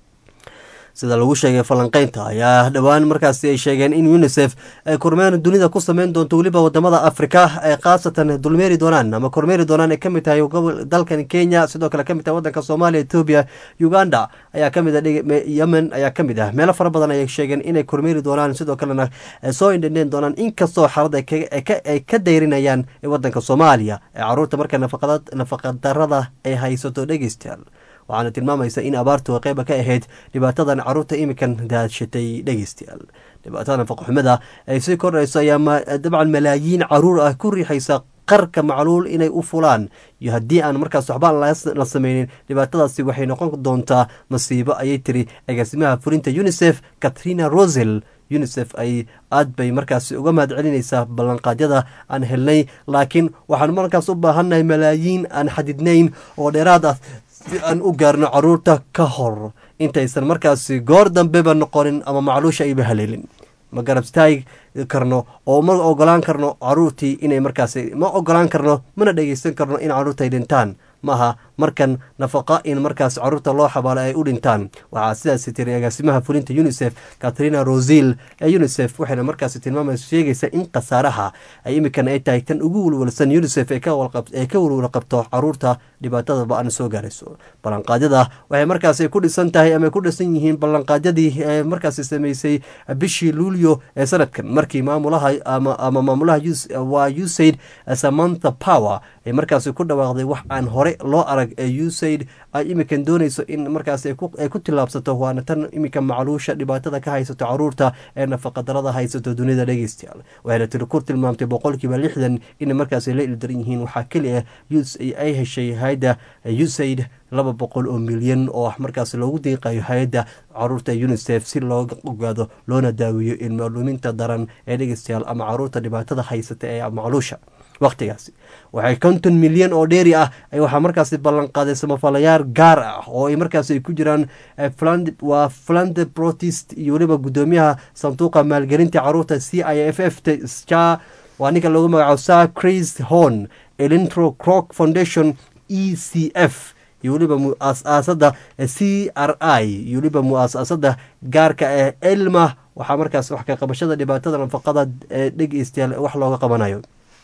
sida lagu sheegay falanqeynta ayaa dhowaan markaasi ay sheegeen in unisef ay kormeer dunida ku sameyn doonto weliba wadamada afrika ay khaasatan dulmeeri doonaan ama kormeeri doonaan ay kamid tahay dalkan kenya sidoo kale kamid tahay wadanka soomaaliya etoobiya uganda ayaa kamid a yemen ayaa kamid ah meelo fara badan ayay sheegeen inay kormeeri doonaan sidoo kalena soo indhendheen doonaan inkastoo xaalada ay ka dayrinayaan wadanka soomaaliya ee caruurta marka nafaqadarada ay haysato dhegeystayaal waxaana tilmaamaysa in abaartu qeyba ka ahayd dhibaatadan caruurta imikan daadshatay dhegeystayaal dhibaatada nafaqoxumada ay sii kordhayso ayaa dabcan malaayiin caruur ah ku riixaysa qarka macluul inay u fulaan iyo haddii aan markaas waxba la sameynin dhibaatadaasi waxay noqon doontaa masiibo ayay tiri agaasimaha fulinta unisef katrina rosel unisef ay aad bay markaas uga mahad celinaysaa ballanqaadyada aan helnay laakiin waxaan markaas u baahannahay malaayiin aan xadidnayn oo dheeraad ah si aan u gaarno caruurta ka hor intaysan markaasi goor dambeba noqonin ama macluusha ayba haleelin ma garabstaagi karno oo ma ogolaan karno caruurtii inay markaasi ma ogolaan karno mana dhegeysan karno in caruurta ay dhintaan maaha markan nafaqa in markaas caruurta loo xabaalo ay u dhintaan waxaa sidaasi tiri agaasimaha fulinta unisef katrina rosil ee unisef waxayna markaasi tilmaamaysa sheegaysa in khasaaraha ay imikan ay tahay tan ugu walwalsan unisef ee ka walwala qabto caruurta dhibaatada ba-an soo gaarayso ballanqaadyada waxay markaasi ku dhisan tahay ama ku dhisan yihiin ballanqaadyadii ee markaasi sameysay bishii luulyo ee sanadkan markii maamulaha ama maamulaha waa usaid samantha power ay markaasi ku dhawaaqday wax aan hore loo arag ee usaid ay imikan doonayso in markaas ay ku tillaabsato waana tan imika macluusha dhibaatada ka haysato caruurta ee nafaqadarada haysato dunida dhegeystayaal waxayna tiri ku tilmaamtay boqolkiiba lixdan inay markaas la ildaran yihiin waxaa keli ah ay heshay hay-adda usaid laba boqol oo milyan oo markaas loogu diiqayo hay-adda caruurta unisef si looga ogaado loona daaweeyo ilmaluminta daran ee dhegeystayaal ama caruurta dhibaatada haysata ee macluusha wakhtigaasi waxay konton milyan oo dheeri ah waxaa markaasi ballanqaaday samafalayaal gaar ah oo ay markaas ay ku jiraan waa flande protest iyo weliba guddoomiyaha sanduuqa maalgelinta caruurta c i f f sja waa ninka loogu magacaabo sa chris horn elintro crock foundation e c f iyo weliba mu-aasasada c r i iyo weliba mu-aasasada gaarka ee elma waxaa markaas wax ka qabashada dhibaatada nafaqada ee dhegeystayaal wax looga qabanayo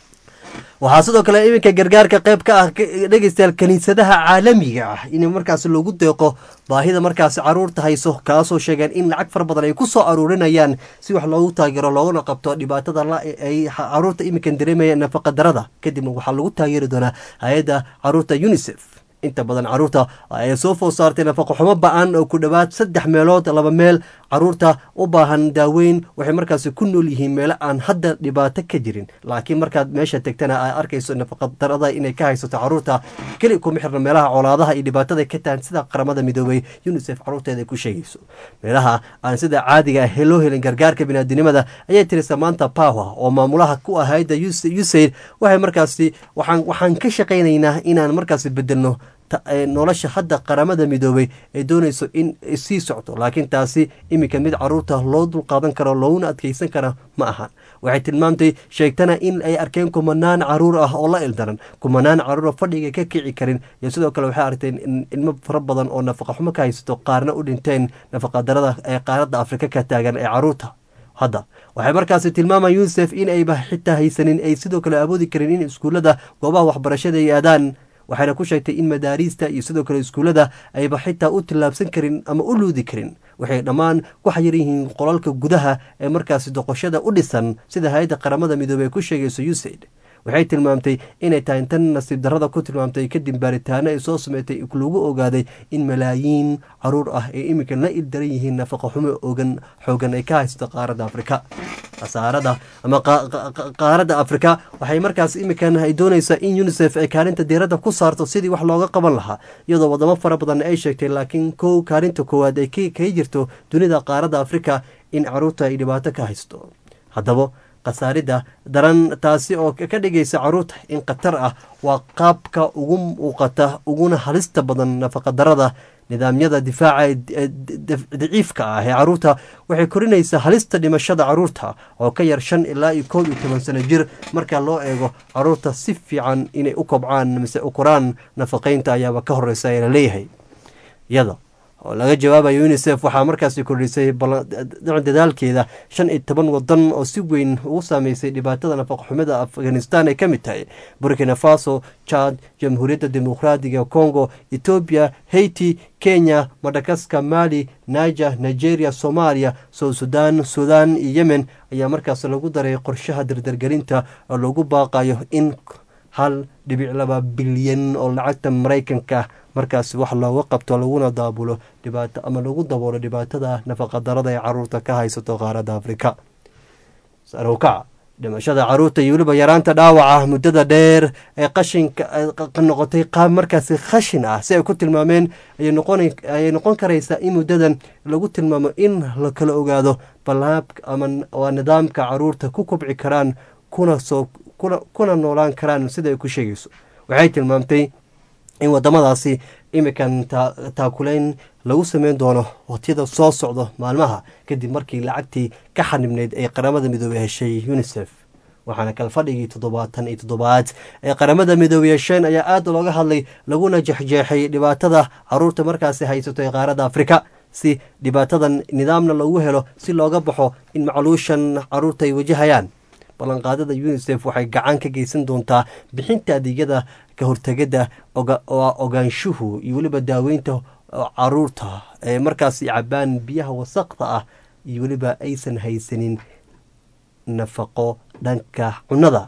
waxaa sidoo kale iminka gargaarka qeyb ka ah dhegeystayaal kiniisadaha caalamiga ah in markaas loogu deeqo baahida markaas caruurta hayso kaasoo sheegeen in lacag fara badan ay ku soo aruurinayaan si wax loogu taageero looguna qabto dhibaatada ay caruurta iminkan dareemayaan nafaqa darada kadibna waxaa lagu taageeri doonaa hay-adda caruurta unisef inta badan caruurta ay soo food saartay nafaqo xumo ba-an oo ku dhowaad saddex meelood laba meel caruurta u baahan daaweyn waxay markaasi ku nool yihiin meelo aan hadda dhibaato ka jirin laakiin markaad meesha tegtana ay arkayso nafaqadarada inay ka haysato caruurta keli kuma xirna meelaha colaadaha iyo dhibaatada ka tahan sida qaramada midoobay unisef caruurteeda ay ku sheegayso meelaha aan sida caadiga ah loo helin gargaarka binaadinimada ayay tiri samaanta power oo maamulaha ku ah hayadda usaid waxay markaasi waxaan ka shaqaynaynaa inaan markaasi bedelno nolosha hadda qaramada midoobay ay doonayso in sii socto laakiin taasi iminka mid caruurta loo dulqaadan karo looguna adkeysan kara ma ahan waxay tilmaamtay sheegtana in ay arkeen kumanaan caruur ah oo la ildaran kumanaan caruur oo fadhiga ka kici karin iyo sidoo kale waxay aragteen in ilmo fara badan oo nafaqa xumo ka haysato qaarna u dhinteen nafaqadarada ee qaaradda afrika ka taagan ee caruurta hadda waxay markaasi tilmaamaan unisef in ayba xitaa haysanin ay sidoo kale awoodi karin in iskuullada goobaha waxbarashada ay aadaan waxayna ku sheegtay in madaariista iyo sidoo kale iskuullada ayba xitaa u tillaabsan karin ama u luudi karin waxay dhammaan ku xayir yihiin qolalka gudaha ee markaasi doqoshada u dhisan sida hay-adda qaramada midoobey ku sheegayso usaid waxay tilmaamtay inay tahay tan nasiib darrada ku tilmaamtay kadib baaritaano ay soo sameysay lagu ogaaday in malaayiin caruur ah ay iminkan la ildaran yihiin nafaqa xumo ogan xoogan ay ka haysto qaaradda afrika khasaarada ama qaaradda afrika waxay markaas iminkan ay doonaysaa in unisef ay kaalinta diiradda ku saarto sidii wax looga qaban lahaa iyadoo wadamo fara badan ay sheegtay laakiin kow kaalinta koowaad ay kaga jirto dunida qaaradda afrika in caruurta ay dhibaato ka haysto haddaba khasaaridda daran taasi oo ka dhigaysa caruurta in khatar ah waa qaabka ugu muuqata uguna halista badan nafaqadarada nidaamyada difaaca daciifka ah ee caruurta waxay korinaysaa halista dhimashada caruurta oo ka yar shan ilaa iyo koob iyo toban sano jir marka loo eego caruurta si fiican inay u kobcaan mise u koraan nafaqeynta ayaaba ka horeysa ee la leeyahay iyada oo laga jawaabayo unisef waxaa markaasi kordhisay dadaalkeeda shan iyo toban wadan oo si weyn ugu saameysay dhibaatada nafaqxumida afghanistan ay ka mid tahay burkina faso chad jamhuuriyadda dimuqraadiga congo etoobiya haiti kenya madagaskar mali niger nigeria soomaaliya south sudan sudan iyo yemen ayaa markaas lagu daray qorshaha dardargelinta oo lagu baaqayo in hal dhibic laba bilyan oo lacagta maraykanka markaasi wax looga qabto laguna daabulo dhibaato ama lagu daboolo dhibaatada nafaqadarada ee caruurta ka haysato qaaradda afrika sarowkaca dhimashada caruurta iyo weliba yaraanta dhaawaca muddada dheer ee qashinka noqotay qaab markaasi khashin ah si ay ku tilmaameen ayay noqon karaysaa in muddadan lagu tilmaamo in la kala ogaado balaab ama waa nidaamka caruurta ku kobci karaan kuna soo kuna noolaan karaan sida ay ku sheegayso waxay tilmaamtay in wadamadaasi imikan taakuleyn lagu sameyn doono waqtiyada soo socdo maalmaha kadib markii lacagtii ka xanibneyd ee qaramada midoobey heshay unisef waxaana kalfadhigii toddobaatan iyo toddobaad ee qaramada midoobey hesheen ayaa aada looga hadlay laguna jexjeexay dhibaatada caruurta markaasi haysato ee qaaradda afrika si dhibaatadan nidaamna loogu helo si looga baxo in macluushan caruurta ay wajahayaan ballanqaadada unisef waxay gacan ka geysan doontaa bixinta adeegyada ka hortegada ogaanshuhu iyo weliba daaweynta caruurta ee markaasi cabaan biyaha wasaqda ah iyo weliba aysan haysanin nafaqo dhanka cunada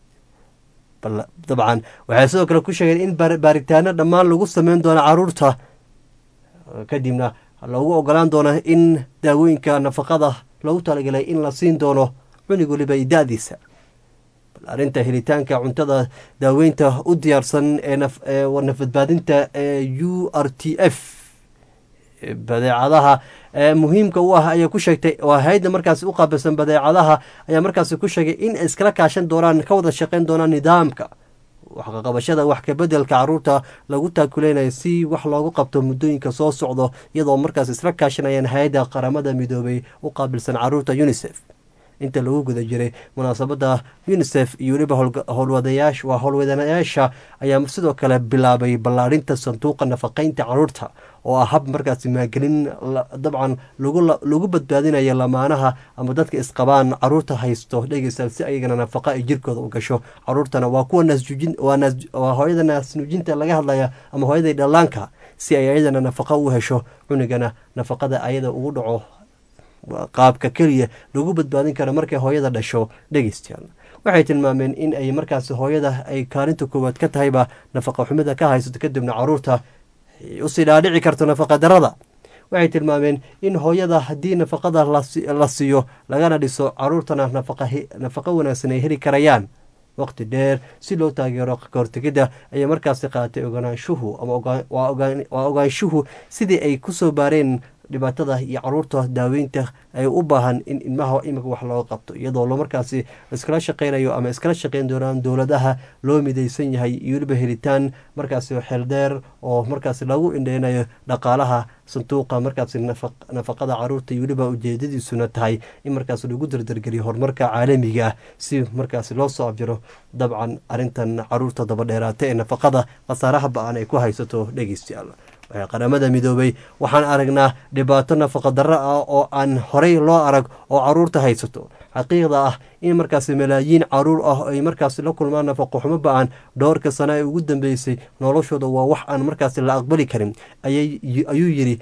dabcan waxay sidoo kale ku sheegeen in baaritaano dhammaan lagu sameyn doono caruurta kadibna lagu ogolaan doono in daawooyinka nafaqada lagu talagalay in la siin doono cunug weliba iyo da-diisa bal arrinta helitaanka cuntada daaweynta u diyaarsan ee nafbadbaadinta ee u r t f badeecadaha muhiimka u ah ayaa ku sheegtay waa hay-adda markaasi u qaabilsan badeecadaha ayaa markaasi ku sheegay in ay iskala kaashan doonaan ka wada shaqeyn doonaan nidaamka waxqaqabashada wax kabedelka caruurta lagu taakuleynayo si wax loogu qabto muddooyinka soo socdo iyadoo markaas isla kaashanayaan hay-adda qaramada midoobay u qaabilsan caruurta unisef inta lagu guda jiray munaasabada unisef iyo weliba howlwadayaasha waa howlwadanayaasha ayaa sidoo kale bilaabay ballaarinta sanduuqa nafaqeynta caruurta oo ah hab markaasi maagelin dabcan lagu badbaadinayo lamaanaha ama dadka isqabaan caruurta haysto dhegeysa si ayagana nafaqa ay jirkooda u gasho caruurtana waa kuwa naasjujinwaa hooyada naasnuujinta laga hadlaya ama hooyada dhallaanka si ay ayadana nafaqa u hesho cunugana nafaqada ayada ugu dhaco qaabka keliya lagu badbaadin karo markay hooyada dhasho dhegeystayaal waxay tilmaameen in ay markaasi hooyada ay kaalinta koowaad ka tahayba nafaqa xumida ka haysato kadibna caruurta usii dhaadhici karto nafaqa darada waxay tilmaameen in hooyada haddii nafaqada la siiyo lagana dhiso caruurtana nafaqo wanaagsan ay heli karayaan waqti dheer si loo taageero kahortegidda ayay markaasi qaatay ogaanshuhu ama waa ogaanshuhu sidii ay kusoo baareen dhibaatada iyo caruurta daaweynta ay u baahan in ilmaha imika wax looga qabto iyadoo lo markaasi iskala shaqeynayo ama iskala shaqeyn doonaan dowladaha loo midaysan yahay iyo weliba helitaan markaasi xeeldheer oo markaasi lagu indheynayo dhaqaalaha sanduuqa markaasi nafaqada caruurta iyo weliba ujeedadiisuna tahay in markaas lagu dardargeliyo horumarka caalamiga ah si markaasi loo soo abjiro dabcan arintan caruurta dabadheeraata ee nafaqada khasaaraha ba-an ay ku haysato dhegeystayaal waxay qaramada midoobay waxaan aragnaa dhibaato nafaqadarro ah oo aan horey loo arag oo caruurta haysato xaqiiqda ah in markaasi malaayiin caruur ah ay markaasi la kulmaan nafaqo xumo ba-an dhowrka sano ee ugu dambeysay noloshooda waa wax aan markaasi la aqbali karin ayuu yiri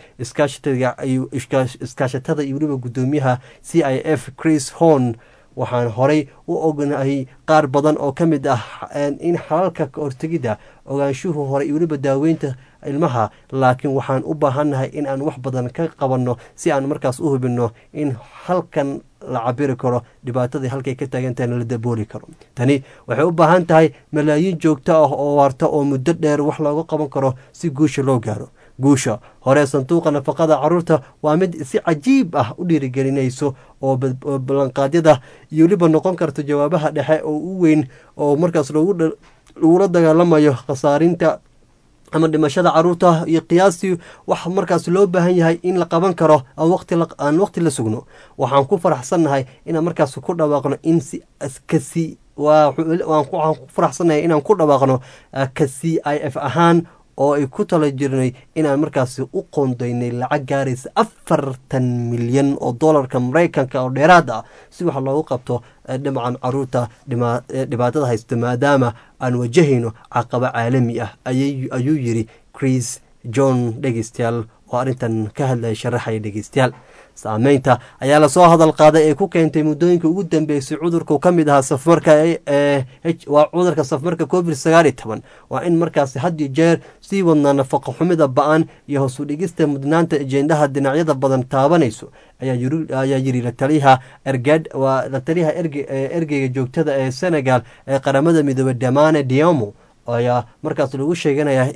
iskaashatada iyo weliba guddoomiyaha c i f chris horn waxaan horey u ognahay qaar badan oo ka mid ah in xalalka kahortegidda ogaanshuhu hore iyo weliba daaweynta ilmaha laakiin waxaan u baahannahay in aan wax badan ka qabanno si aan markaas u hubinno in halkan la cabiri karo dhibaatadii halkay ka taagantahayna la dabooli karo tani waxay u baahan tahay malaayiin joogto ah oo waarta oo muddo dheer wax looga qaban karo si guusha loo gaaro guusha hore sanduuqa nafaqada caruurta waa mid si cajiib ah u dhiirigelinayso oo ballanqaadyada iyo weliba noqon karto jawaabaha dhexe oo u weyn oo markaas lagula dagaalamayo khasaarinta ama dhimashada caruurta iyo qiyaastii wax markaas loo baahan yahay in la qaban karo aan waqti la sugno waxaan ku faraxsannahay inaan markaas ku dhawaaqno in si kasi waxaan ku faraxsannahay inaan ku dhawaaqno ka c i f ahaan oo ay ku tala jirnay inaan markaasi u qoondaynay lacag gaaraysa afartan milyan oo dollarka maraykanka oo dheeraad ah si wax loogu qabto dhinacan caruurta dhibaatada haysta maadaama aan wajahayno caqabo caalami ah ayuu yiri chris john dhegeystayaal oo arrintan ka hadlaya sharaxaya dhegeystayaal saameynta ayaa lasoo hadal qaaday ee ku keentay muddooyinka ugu dambeysay cudurku ka mid ahaa safmarka waa cudurka safmarka covid sagaal iyo toban waa in markaasi had iyo jeer sii wadnaa nafaqo xumida ba-an iyo hoos u dhigista mudnaanta ajendaha dhinacyada badan taabanayso ayaa yiri lataliyaha ergad waa lataliyaha ergeyga joogtada ee senegal ee qaramada midoobey damane diamo ayaa markaas lagu sheeganayaa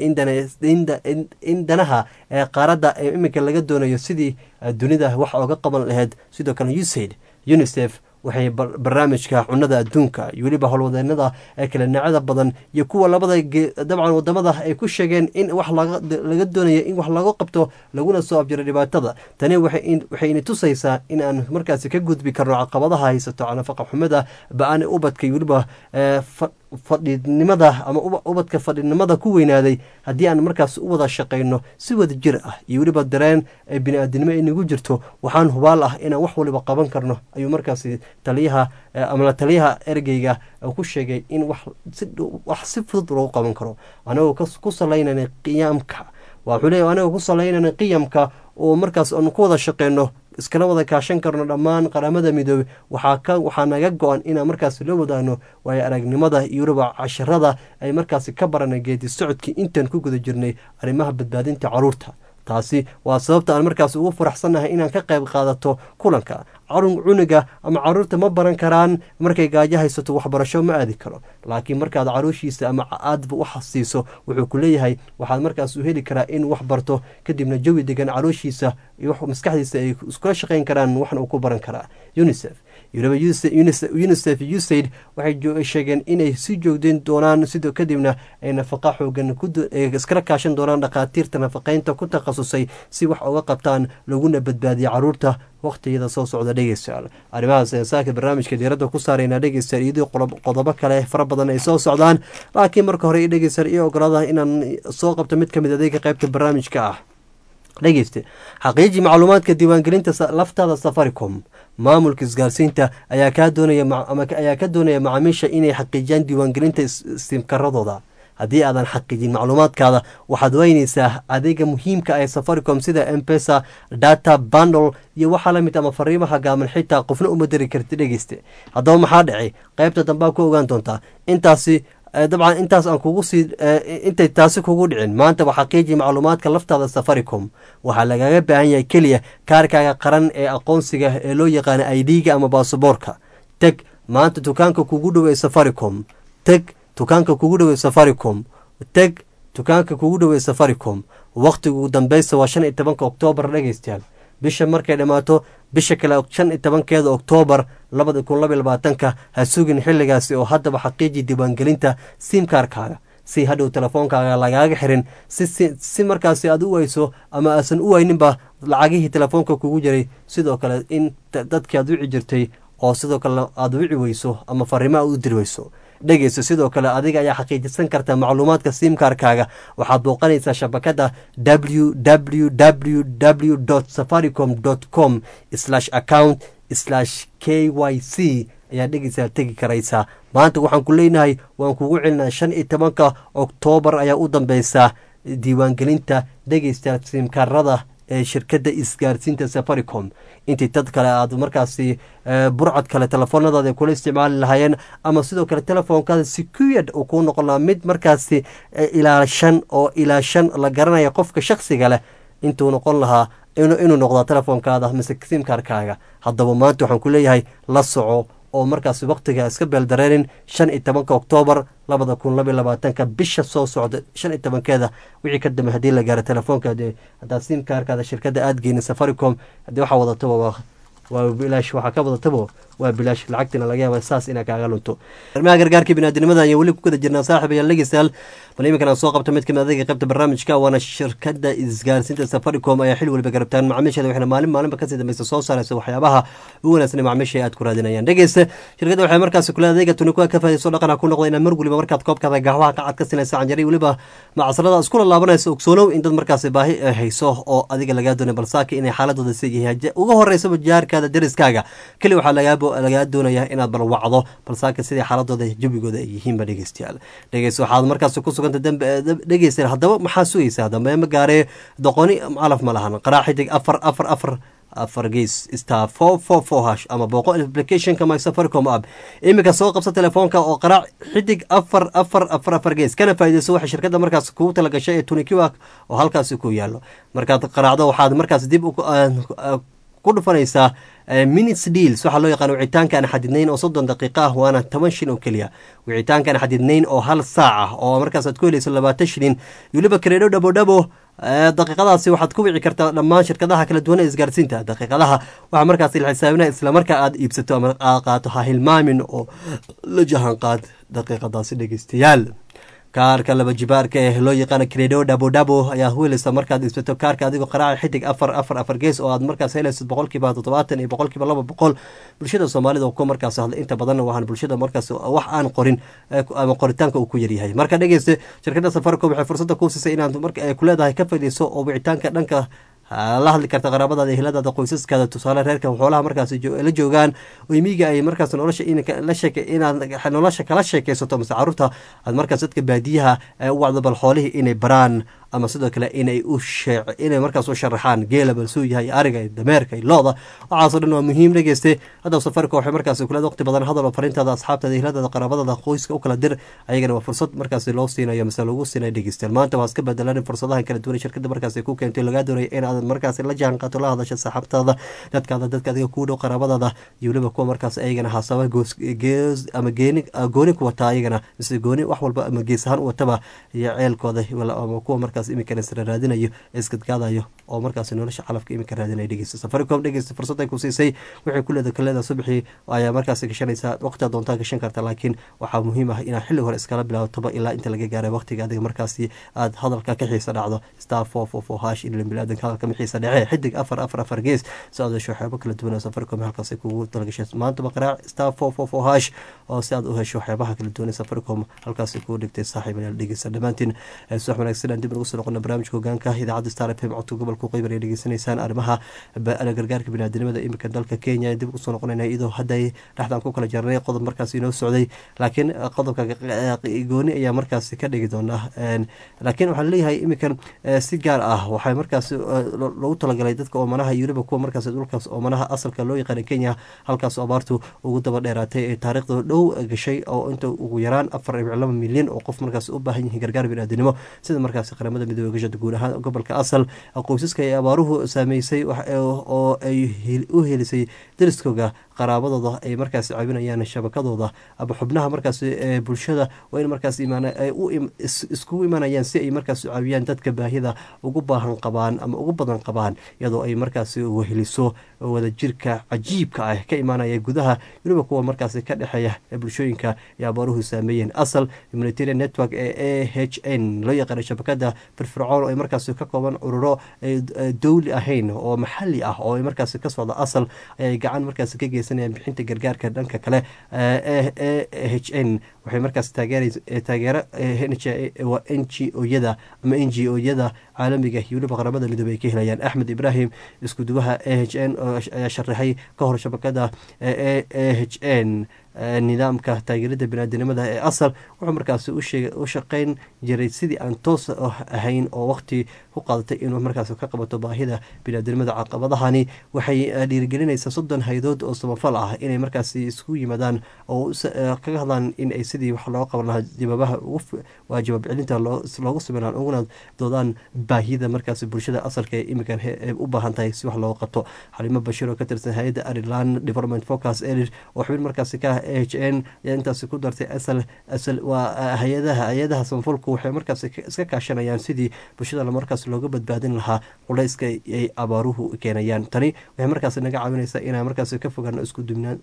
in danaha ee qaaradda ee iminka laga doonayo sidii dunida wax ooga qaban laheyd sidoo kale usaid unisef waxay barnaamijka cunada adduunka iyo weliba howlwadeenada ee kale dhinacyada badan iyo kuwa labada dabcan wadamada ay ku sheegeen in wax laga doonayo in wax laga qabto laguna soo abjiro dhibaatada tani waxayna tusaysaa in aan markaasi ka gudbi karno caqabadaha haysato nafaqa xumada ba-an ubadka iyo weliba fadhinimada ama ubadka fadhinimada ku weynaaday haddii aan markaas u wada shaqayno si wada jir ah iyo weliba dareen ee bini-aadinimo inagu jirto waxaan hubaal ah inaan wax waliba qaban karno ayuu markaasi taliyaha ama taliyaha ergeyga ku sheegay in wax si fudud loogu qaban karo anagoo ku salaynana qiyaamka wuxuu leeya anagoo ku salaynana qiyamka oo markaas aanu ku wada shaqeyno iskala wada kaashan karno dhammaan qaramada midoobey waxaa naga go-an inaan markaas la wadaagno waayo aragnimada iyo weliba casharada ay markaasi ka baranay geedi socodkii intaan ku guda jirnay arrimaha badbaadinta caruurta taasi waa sababta aan markaas ugu faraxsannahay inaan ka qayb qaadato kulanka carun cuniga ama caruurta ma baran karaan markay gaajo haysato waxbarasho ma aadi karo laakiin markaad caruushiisa ama aadba wax siiso wuxuu ku leeyahay waxaad markaas u heli karaa in wax barto kadibna jawi degan caruushiisa iyo maskaxdiisa ay iskula shaqayn karaan waxna uu ku baran karaa unisef unisef usaid waxay sheegeen inay sii joogdeyn doonaan sidoo kadibna ay nafaqa xoogan iskala kaashan doonaan dhakhaatiirta nafaqeynta ku takhasusay si wax uga qabtaan laguna badbaadiya caruurta waqtiyada soo socda dhegeystayaal arrimahaas ayaan saaka barnaamijka diiradda ku saaraynaa dhegeystayaal iyadoo qodobo kale fara badan ay soo socdaan laakiin marka hore dhegeystayaal iyo ogolaada inaan soo qabto mid kamid adeega qaybta barnaamijka ah dhegeyste xaqiiji macluumaadka diiwaangelinta laftaada safaricom maamulka isgaarsiinta ayaa kaa doonaya ayaa ka doonaya macaamiisha inay xaqiijiyaan diiwaangelinta simkaradooda haddii aadan xaqiijin macluumaadkaada waxaad weynaysaa adeega muhiimka ee safaricom sida mpesa data bandle iyo waxaa lamid ama fariimaha gaaman xitaa qofna uma dari karti dhegeyste haddaba maxaa dhacay qaybta dambaa ku ogaan doontaa intaasi dabcan intaas aan kugu sii intay taasi kugu dhicin maanta waa xaqiiji macluumaadka laftaada safaricom waxaa lagaga baahan yahay keliya kaarkaaga qaran ee aqoonsiga ee loo yaqaana idga ama baasaboorka teg maanta dukaanka kugu dhow ee safaricom teg dukaanka kugu dhow ee safaricom teg dukaanka kugu dhow ee safaricom wakhtigu dambeysa waa shan iyo tobanka oktoobar dhegeystayaal bisha markay dhammaato bisha kale shan iyo tobankeeda oktoobar labada kun laba labaatanka ha sugin xilligaasi oo haddaba xaqiiji diiwaangelinta simkaarkaaga si hadhow telefoonkaaga lagaaga xirin si markaasi aad u weyso ama aasan u weyninba lacagihii telefoonka kugu jiray sidoo kale in dadkii aad wici jirtay oo sidoo kale aad wici weyso ama fariimo aad u diri weyso dhegeyso sidoo kale adiga ayaa xaqiijisan karta macluumaadka simkarkaaga waxaad booqanaysaa shabakada w w w w safaricom com account k y c ayaa dhegeysaa tegi karaysaa maanta waxaan ku leenahay waan kugu celinaa shan iyo tobanka oktoobar ayaa u dambeysaa diiwaangelinta dhegeysta simkarada ee shirkadda isgaarsiinta safaricom intii dad kale aad markaasi burcad kale telefoonadaada kula isticmaali lahaayeen ama sidoo kale telefoonkaada secured uu kuu noqon lahaa mid markaasi ilaashan oo ilaashan la garanaya qofka shaksiga leh intuu noqon lahaa inuu noqdaa telefoonkaada mise simkarkaaga haddaba maanta waxaan ku leeyahay la soco oo markaasi wakhtiga iska beeldareenin shan iyo tobanka oktoobar labada kun labaiy labaatanka bisha soo socda shan iyo tobankeeda wixii ka dambe haddii la gaaro telefoonkaade haddaad simkaarkaada shirkadda aada geynin safaricom haddii waxaa wadataba waa waa bilaash waxaa ka wadataba waa bilaash lacagtina laga yaaba saas inaa kaaga lunto arrimaha gargaarka biniaadinimada ayaan weli ku guda jirnaa saaxib ayaa legisaal bal iminkan aan soo qabta mid kamid adayga qaybta barnaamijka waana shirkadda isgaarsiinta safaricom ayaa xil waliba garabtaan macaamiisheeda waxayna maalin maalinba kasii dambeysa soo saaraysa waxyaabaha ugu wanaagsan ee macaamiisha aad ku raadinayaan dhegeysta shirkadda waxay markaasi kule adayga tuni kuwa ka faadayso dhaqana ku noqda inaad mar waliba markaad koobkaada gahwaha qacad ka sinaysa canjari weliba macsarada iskula laabanaysa ogsoonow in dad markaasi baahi hayso oo adiga lagaa doonay balsaaka inay xaaladooda siyahay uga horeysaba jaarkaada dariskaaga keli waxaa lagaa doonaya inaad bal wacdo balsaaka sidai xaaladooda jabigooda ay yihiinba dhegeystayaal dhegeys waxaad markaas ku suganta dhegeysta haddaba maxaa sugaysaa dambe ma gaaree doqoni calaf ma lahan qaraa xidig afar afar afar afar gees star four four four hash ama booqo applicationka my safaricom app iminka soo qabsa telefoonka oo qaraac xidig afar afar afar afar gees kana faaideyso waxay shirkadda markaas kugu talagashay ee tunikiwak oo halkaasi ku yaalo markaad qaraacdo waxaad markaas dib ku dhufanaysaa minutes deals waxaa loo yaqaan wicitaanka aan xadidnayn oo soddon daqiiqa ah waana toban shin oo keliya wicitaanka aan xadidnayn oo hal saac ah oo markaas aad ku helayso labaatan shilin weliba kareedho dhabo dhabo daqiiqadaasi waxaad ku wici kartaa dhammaan shirkadaha kala duwan ee isgaarsiinta daqiiqadaha waxaa markaas la xisaabinaya islamarkaa aad iibsato ama aad qaato ha hilmaamin oo la jahan qaad daqiiqadaasi dhegeystayaal kaarka laba jibaarka ee loo yaqaano credo dhabo dhabo ayaa hueleysa markaad iibsato kaarka adigoo qaraaca xidig afar afar afar gees oo aad markaas helayso boqolkiiba toddobaatan iyo boqolkiiba laba boqol bulshada soomaalida ku markaas hadla inta badan waxaan bulshada markaas wax aan qorin ama qoritaanka uu ku yaryahay marka dhegeysta shirkadda safaricom waxay fursadda kuu siisay inaad marka ay ku leedahay ka fadhiiso oo wicitaanka dhanka la hadli karta qaraabadaada eheladaada qoysaskaada tusaale reerka xoolaha markaas la joogaan oymiga ay markaas nolosha inaad nolosha kala sheekeysato mase caruurta aad markaas dadka baadiyaha u wacdo bal xoolihii inay baraan ama sidoo kale inay u inay markaas u sharaxaan geela balsuu yahay ariga dameerka looda waxaasoo dhan waa muhiim dhegeyste haddaba safarika waxay markaas kuleed waqti badan hadal oo fariintaada asxaabtaada eheladaada qaraabadaada qoyska u kala dir ayagana waa fursad markaas loo siinayo mase lagu siinayo dhegeystayaal maanta waa iska bedelan fursadahan kala duwan shirkada markaas ku keentay lagaa doonaya in aad markaas la jaan qaato la hadasha saaxaabtaada dadkaada dadka adiga kuu dhow qaraabadaada iyo weliba kuwa markaas ayagana haasaba gees ama geeni gooni ku wataa ayagana mise gooni wax walba ama gees ahaan u wataba iyo ceelkooda ama kuwa markaas imikana sira raadinayo iskadgaadayo oo markaas nolosha calafka imika raadinaya dhegeysta safaricom dhegeysta fursad ay ku siisay waxay kuleeda kaleeda subaxii ayaa markaas gashanaysaa waqtiga doontaa gashan karta laakiin waxaa muhiim ah inaad xilli hore iskala bilaabotoba ilaa inta laga gaaray waqtiga adiga markaasi aad hadalka ka xiisa dhacdo star four four four hash ilaa bilaadanka hadalka mixiisa dhece xidig afar afar afar gees si aad hesho waxyaabo kala duwan oo safaricom halkaas kugu talagashay maantaba qaraac star four four four hash oo si aad u hesho waxyaabaha kala duwan ee safaricom halkaas kugu dhigtay saaxiib ayaal dhegeysta dhammaantiin subax wanaagsan aan dib ugu soo noqona barnaamijka hogaanka idaacadda star f m codka gobolka qeybar ay dhegeysanaysaan arrimaha gargaarka biniaadinimada imika dalka kenya dib ugu soo noqonayna iyadoo hadday dhexdaan ku kala jarnay qodob markaas inoo socday laakiin qodobka gooni ayaa markaas ka dhigi doonaa laakiin waxaa leeyahay imikan si gaar ah waxay markaas lagu talagalay dadka oomanaha iyo weliba kuwa markaas dhulkaas oomanaha asalka loo yaqaana kenya halkaas abaartu ugu daba dheeraatay ee taariikhda dhow gashay oo inta ugu yaraan afar dhibic laba milyan oo qof markaas u baahan yihiin gargaar biniaadinimo sida markaas qaramada midoobe gashada guud ahaan gobolka asal qoysaska ay abaaruhu saameysay oo ay u helisay dariskooga qaraabadooda ay markaas caawinayaan shabakadooda ama xubnaha markaas bulshada waa in markaas iskugu imanayaan si ay markaas caawiyaan dadka baahida ugu baahan qabaan ama ugu badan qabaan iyadoo ay markaas weheliso wadajirka cajiibka ah ka imaanaya gudaha weliba kuwa markaas ka dhexeeya bulshooyinka ay abaaruhu saameeyeen asal humanitarian network ee a h n loo yaqaana shabakada firfircoon oo ay markaasi ka kooban ururo dowli ahayn oo maxali ah oo ay markaasi ka socda asal ayay gacan markaasi ka geysanayaan bixinta gargaarka dhanka kale e h n waxay markaas taageero waa n g o-yada ama n g o-yada caalamiga iyo weliba qaramada midoobe ay ka helayaan axmed ibraahim iskuduwaha a h n ayaa sharaxay ka hor shabakada a h n nidaamka taageerada biniaadanimada ee asal wuxuu markaasi u shaqeyn jiray sidii aan toos ahayn oo waqti ku qaadatay inuu markaas ka qabato baahida biniaadanimada caqabadahani waxay dhiirigelinaysaa soddon haydood oo samafal ah inay markaasi isku yimaadaan oo kaga hadlaan in ay sidii wax looga qaban lahaa jawaabaha waa jawaab celinta loogu sameyn lahaa uguna doodaan baahida markaasi bulshada asalka ee iminkan u baahan tahay si wax looga qabto xalimo bashiir oo ka tirsan hay-adda ariland development focus elir oo xubin markaasi ka ah h n ayaa intaasi ku dartay asal asal waa hay-adaha hay-adaha samafalku waxay markaas iska kaashanayaan sidii bulshada markaas looga badbaadin lahaa culayska ay abaaruhu keenayaan tani waxay markaas naga caawinaysaa inaan markaas ka fogaano iskudubnaan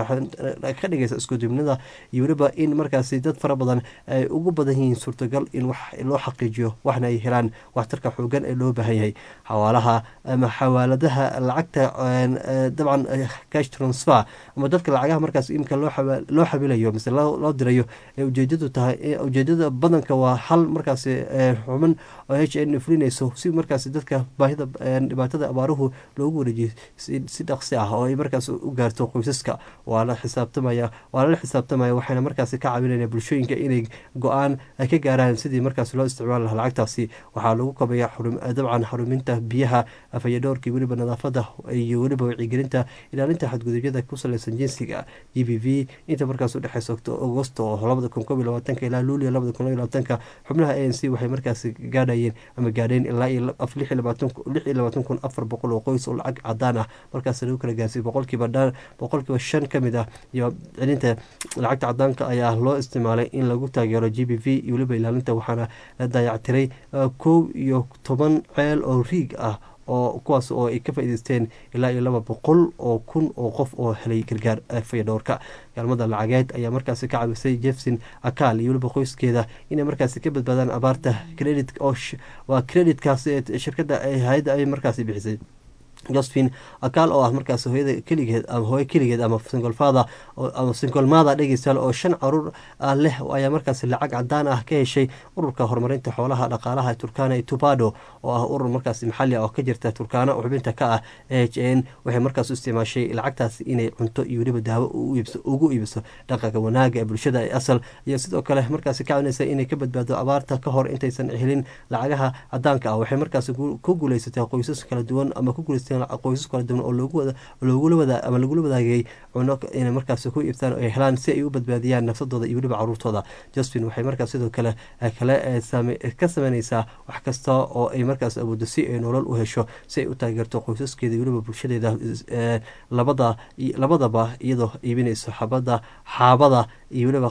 ka dhigaysa iskudubnida iyo weliba in markaasi dad fara badan ay ugu badan yihiin suurtagal in wax loo xaqiijiyo waxna ay helaan waxtarka xoogan ee loo baahan yahay xawaalaha ama xawaaladaha lacagta dabcan cash transfer ama dadka lacagaha markaas imika loo loo xabilayo mise loo dirayo ee ujeedadu tahay ujeedada badanka waa hal markaasi xuman oo h n fulinayso si markaasi dadka baahida dhibaatada abaaruhu loogu wareejiyo si dhaqsi ah oo ay markaas u gaarto qoysaska waa la xisaabtamaya waa lala xisaabtamaya waxayna markaasi ka caawinayna bulshooyinka inay go-aan ka gaaraan sidii markaas loo isticmaali lahaa lacagtaasi waxaa lagu kabaya dabcan xaruminta biyaha afayadhoorka iyo weliba nadaafada iyo weliba wacyigelinta ilaalinta xadgudubyada ku saleysan jinsiga g b v inta markaas udhexeysa agosto oo labada kun kob iyo labaatanka ilaa luuliya labada kun iyo labaatanka xubnaha a n c waxay markaasi gaadhayeen ama gaadheen ilaa iyo lix iyo labaatan kun afar boqol oo qoys oo lacag cadaan ah markaas lagu kala gaarsiy boqolkiiba boqolkiiba shan ka mid ah iyo celinta lacagta cadaanka ayaa loo isticmaalay in lagu taageero g b v iyo weliba ilaalinta waxaana la dayactiray kow iyo toban ceel oo riig ah oo kuwaas oo ay ka faa'iideysteen ilaa iyo laba boqol oo kun oo qof oo helay gargaar fayadhoorka gaalmada lacageed ayaa markaasi ka caawisay jefson akaal iyo weliba qoyskeeda inay markaasi ka badbaadaan abaarta credit oo waa creditkaas shirkadda hay-adda ay markaasi bixisay josephine akaal oo ah markaas hooyada keligeed ama hooyo keligeed ama singolfada ama singolmada dhegeystayaal oo shan caruur ah leh ayaa markaas lacag cadaan ah ka heshay ururka horumarinta xoolaha dhaqaalaha turkana ee tubado oo ah urur markaas maxali ah oo ka jirta turkana oo xubinta ka ah h n waxay markaas u isticmaashay lacagtaas inay cunto iyo weliba daawo ugu iibiso dhaqanka wanaaga ee bulshada ee asal iyo sidoo kale markaasi ka caawinaysa inay ka badbaado abaarta ka hor intaysan helin lacagaha cadaanka ah waxay markaas ku guuleysatay qoysas kala duwan ama ku guuleysatay qoysas kala duwan oo loogula wada ama lagula wadaagay cuno inay markaas ku iibtaan ay helaan si ay u badbaadiyaan nafsadooda iyo weliba caruurtooda josephine waxay markaas sidoo kale kale ka sameyneysaa wax kasta oo ay markaas awoodo si ay nolol u hesho si ay u taageerto qoysaskeeda iyo weliba bulshadeeda labada labadaba iyadoo iibinayso xabada xaabada iyo weliba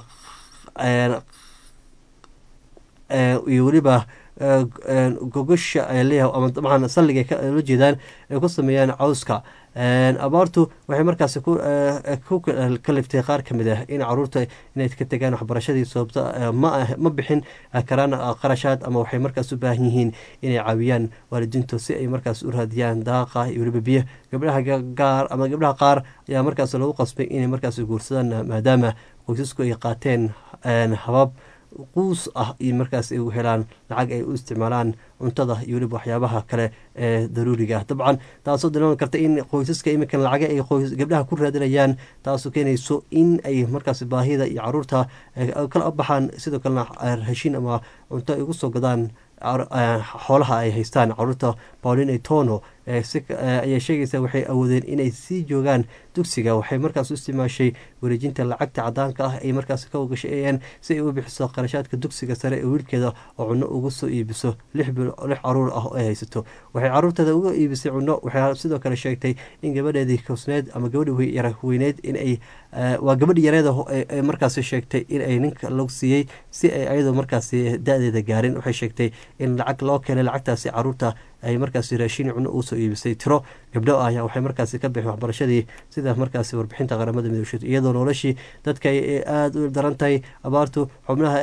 iyo weliba gogosha ay leeyahay ama dabcan salliga la jeedaan ay ku sameeyaan cawska abaartu waxay markaas ku kaliftay qaar ka mid ah in caruurta inay ka tegaan waxbarashadii sababta ma bixin karaan qarashaad ama waxay markaas u baahan yihiin inay caawiyaan waalidiintu si ay markaas u raadiyaan daaqa iyo weliba biyo gabdhaha gaar ama gabdhaha qaar ayaa markaas lagu qasbay inay markaas guursadaan maadaama qoysasku ay qaateen habab quus ah iyo markaas ay u helaan lacag ay u isticmaalaan cuntada iyo weliba waxyaabaha kale ee daruuriga ah dabcan taasoo dareeman karta in qoysaska iminkan lacaga ay gabdhaha ku raadinayaan taasoo keenayso in ay markaas baahida iyo caruurta kala baxaan sidoo kalena heshiin ama cunto ay ugu soo gadaan xoolaha ay haystaan caruurta pauline tono ayay sheegaysaa waxay awoodeen inay sii joogaan dugsiga waxay markaas u isticmaashay wareejinta lacagta cadaanka ah ay markaas ka ogashay an si ay u bixiso qarashaadka dugsiga sare ee wiilkeeda oo cunno uga soo iibiso lix caruur ah oo ay haysato waxay caruurteeda uga iibisay cunno waxay sidoo kale sheegtay in gabadheedii kosneed ama gabadhi weyneed inay waa gabadhi yareeda markaas sheegtay in ay ninka lagu siiyey si ay ayadoo markaas da-deeda gaarin waxay sheegtay in lacag loo keenay lacagtaasi caruurta ay markaasi raashin cunno ugu soo iibisay tiro gabdho ah ayaa waxay markaasi ka bixin waxbarashadii sida markaasi warbixinta qaramada midoobsheed iyadoo iyadoo noloshii dadka ay aada u daran tahay abaartu xubnaha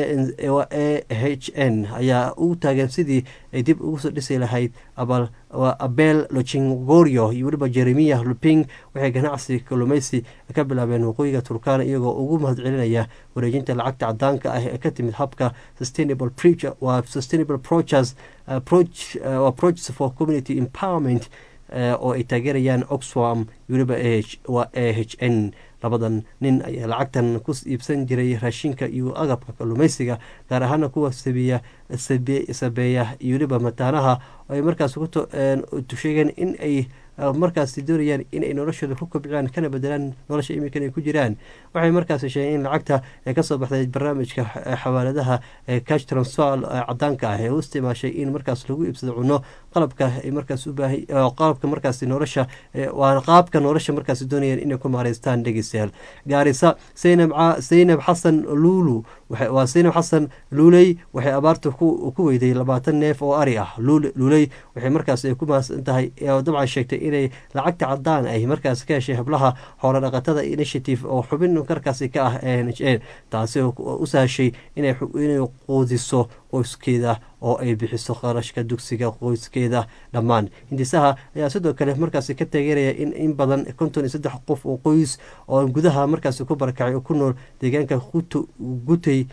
a h n ayaa u taagan sidii ay dib ugu soo dhisi lahayd abel lochingorio iyo weliba jeremiya luping waxay ganacsi kalluumeysi ka bilaabeen waqooyiga turkana iyagoo ugu mahadcelinaya wareejinta lacagta cadaanka ah ee ka timid habka sustainable waa sustainable proches approaches for community empowerment oo ay taageerayaan oxfam weliba waa a h n labadan nin ayaa lacagtan ku iibsan jiray raashinka iyo agabka kalluumeysiga gaar ahaana kuwa sabiya sabeeya iyo weliba mataanaha ay markaas sheegeen in ay markaas doonayaan inay noloshooda ku kobciyaan kana bedelaan nolosha iminkan ay ku jiraan waxay markaas sheegeen in lacagta ee kasoo baxday barnaamijka xawaaladaha cash transfer cadaanka ah ee u isticmaashay in markaas lagu iibsado cuno qalabka ay markaas u baahan qalabka markaas nolosha waa qaabka nolosha markaas doonayaan inay ku maareystaan dhegeystayaal gaarisa saynab saynab xasan luulu waa saynab xasan luuley waxay abaarta ku weyday labaatan neef oo ari ah luuley waxay markaas ku mahadsan tahay dabcan sheegtay inay lacagta cadaan ay markaas ka heshay hablaha xoolo dhaqatada initiative oo xubin markaasi ka ah n h a taasi u sahashay inay quudiso qoyskeeda oo ay bixiso qarashka dugsiga qoyskeeda dhammaan hindisaha ayaa sidoo kale markaasi ka taageeraya in in badan konton iyo saddex qof oo qoys oo gudaha markaasi ku barakacay oo ku nool deegaanka gutay